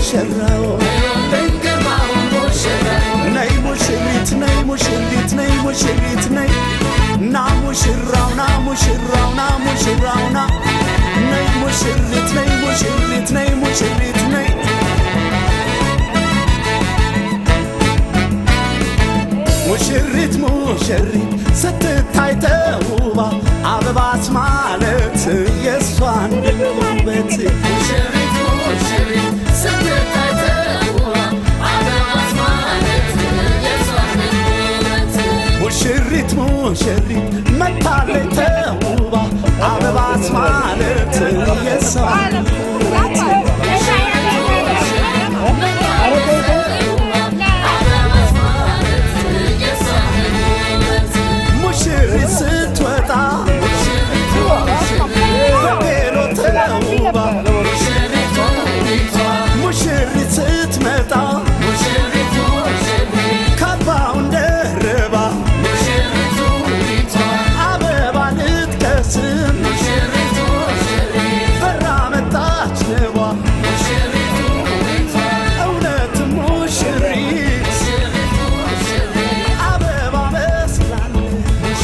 Speaker 7: ሙሽራው ነይ ሙሽሪት ነይ ሙሽሪት ነይ ሙሽሪት ነይ ና ሙሽራው ና ሙሽራው ና ሙሽራው ና ነይ ሙሽሪት ነይ ሙሽሪት ነይ ሙሽሪት ነይ ሙሽሪት ሙሽሪት ስትታይ ተውባ አበባስ ማለት የእሷን ውበት ሙሽሪት ሙሽሪት ስትታይ ተውባ አበባስ ማለት የእሷን ውበት ሙሽሪት ሙሽሪት መታለች ተውባ አበባስ ማለት የእሷን ውበት ሙሽሪት ስትወጣ በቬሎ ተውባ ሙሽሪት ስትመጣ ካባውን ደርባ አበባ ልትቀስም በራ መጣች ንቧ እውነትም ሙሽሪት አበባ መስላለች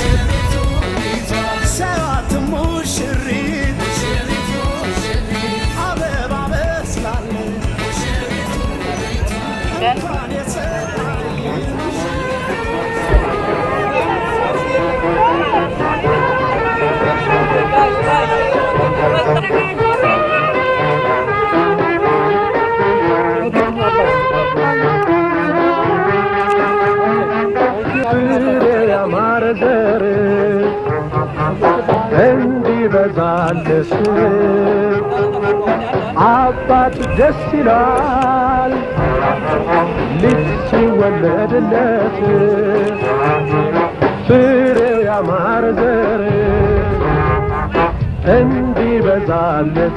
Speaker 7: ሰዋት ሙሽሪት አበባ መስላለች እንኳን
Speaker 16: ያማረ ዘር እንዲበዛልስ አባት ደስ ይላል ልጅ ሲወለድለት ፍሬው ያማረ ዘር እንዲበዛለት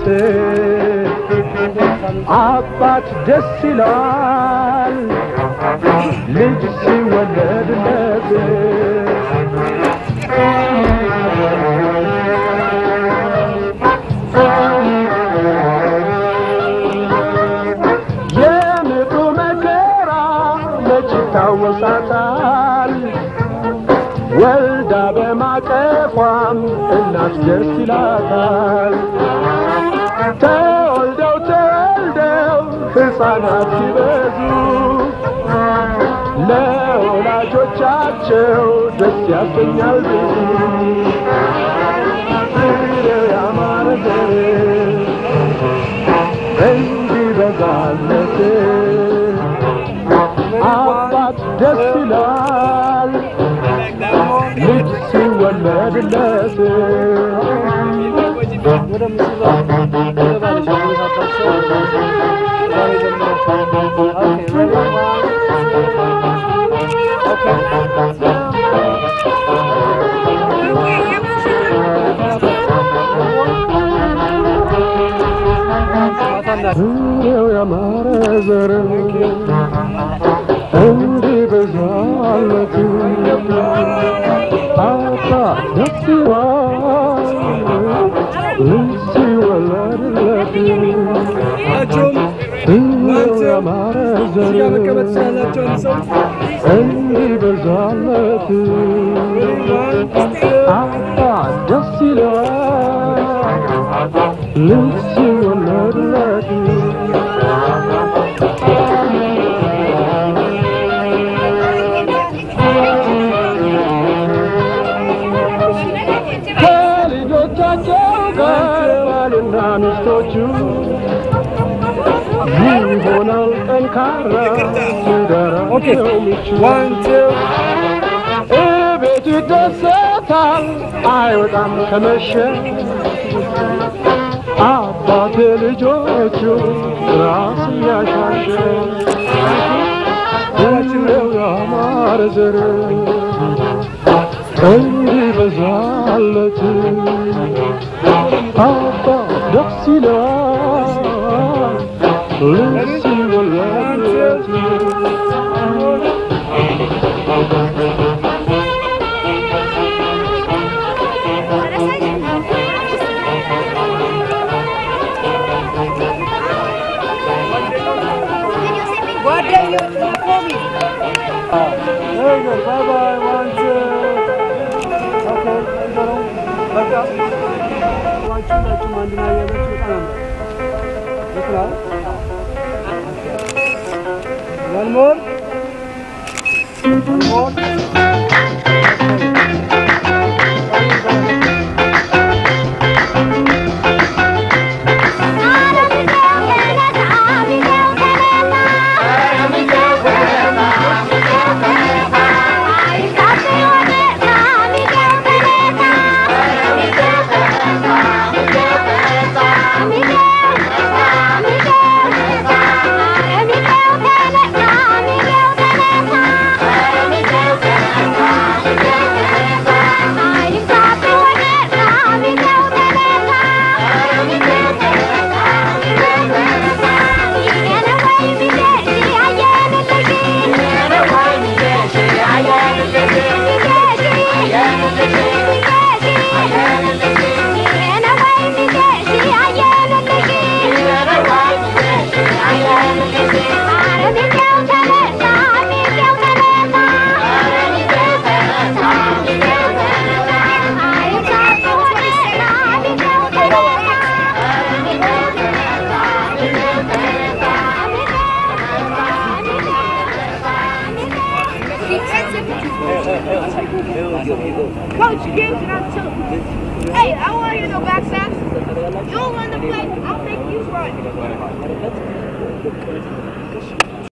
Speaker 16: አባት ደስ ይላል ልጅ ሲወለድለት የምጡ መከራ መች ይታወሳታል ወልዳ በማቀፏም እናት ደስ ይላታል ተወልደው ተወልደው ሕፃናት ሲበዙ ለወላጆቻቸው ደስ ያሰኛል ፍሬው ያማረ ዘር እንዲበዛለት አባት ደስ ይላል ልጅ ሲወለድለት ፍሬው ያማረ ዘር እንዲበዛለት አባ ደስ ይላል ልጅ ሲወለድለት ፍሬው ያማረ ዘር እንዲበዛለት አባ ደስ ይላል ልጅ ሲወለድለት ከልጆቻቸው ጋር ባልና ሚስቶቹ ይሆናል ጠንካራ ትዳራቸው ምቹ እቤቱ ይደሰታል አይወጣም ከመሸ አባት ልጆቹ ራስ እያሻሸ ፍሬው ያማረ ዘር እንዲበዛለት አባ ደስ ይላል ልጅ ሲወለድለት
Speaker 8: Very good. Bye bye. One, two. Okay. ይዘሩ በቃ ዋችሁ ናችሁ አንድና ያለችሁ በጣም ይችላል። One more. One more.
Speaker 17: Coach Kings and I'm too. Hey, I want to hear no back sacks. You don't run the play. I'll make you run.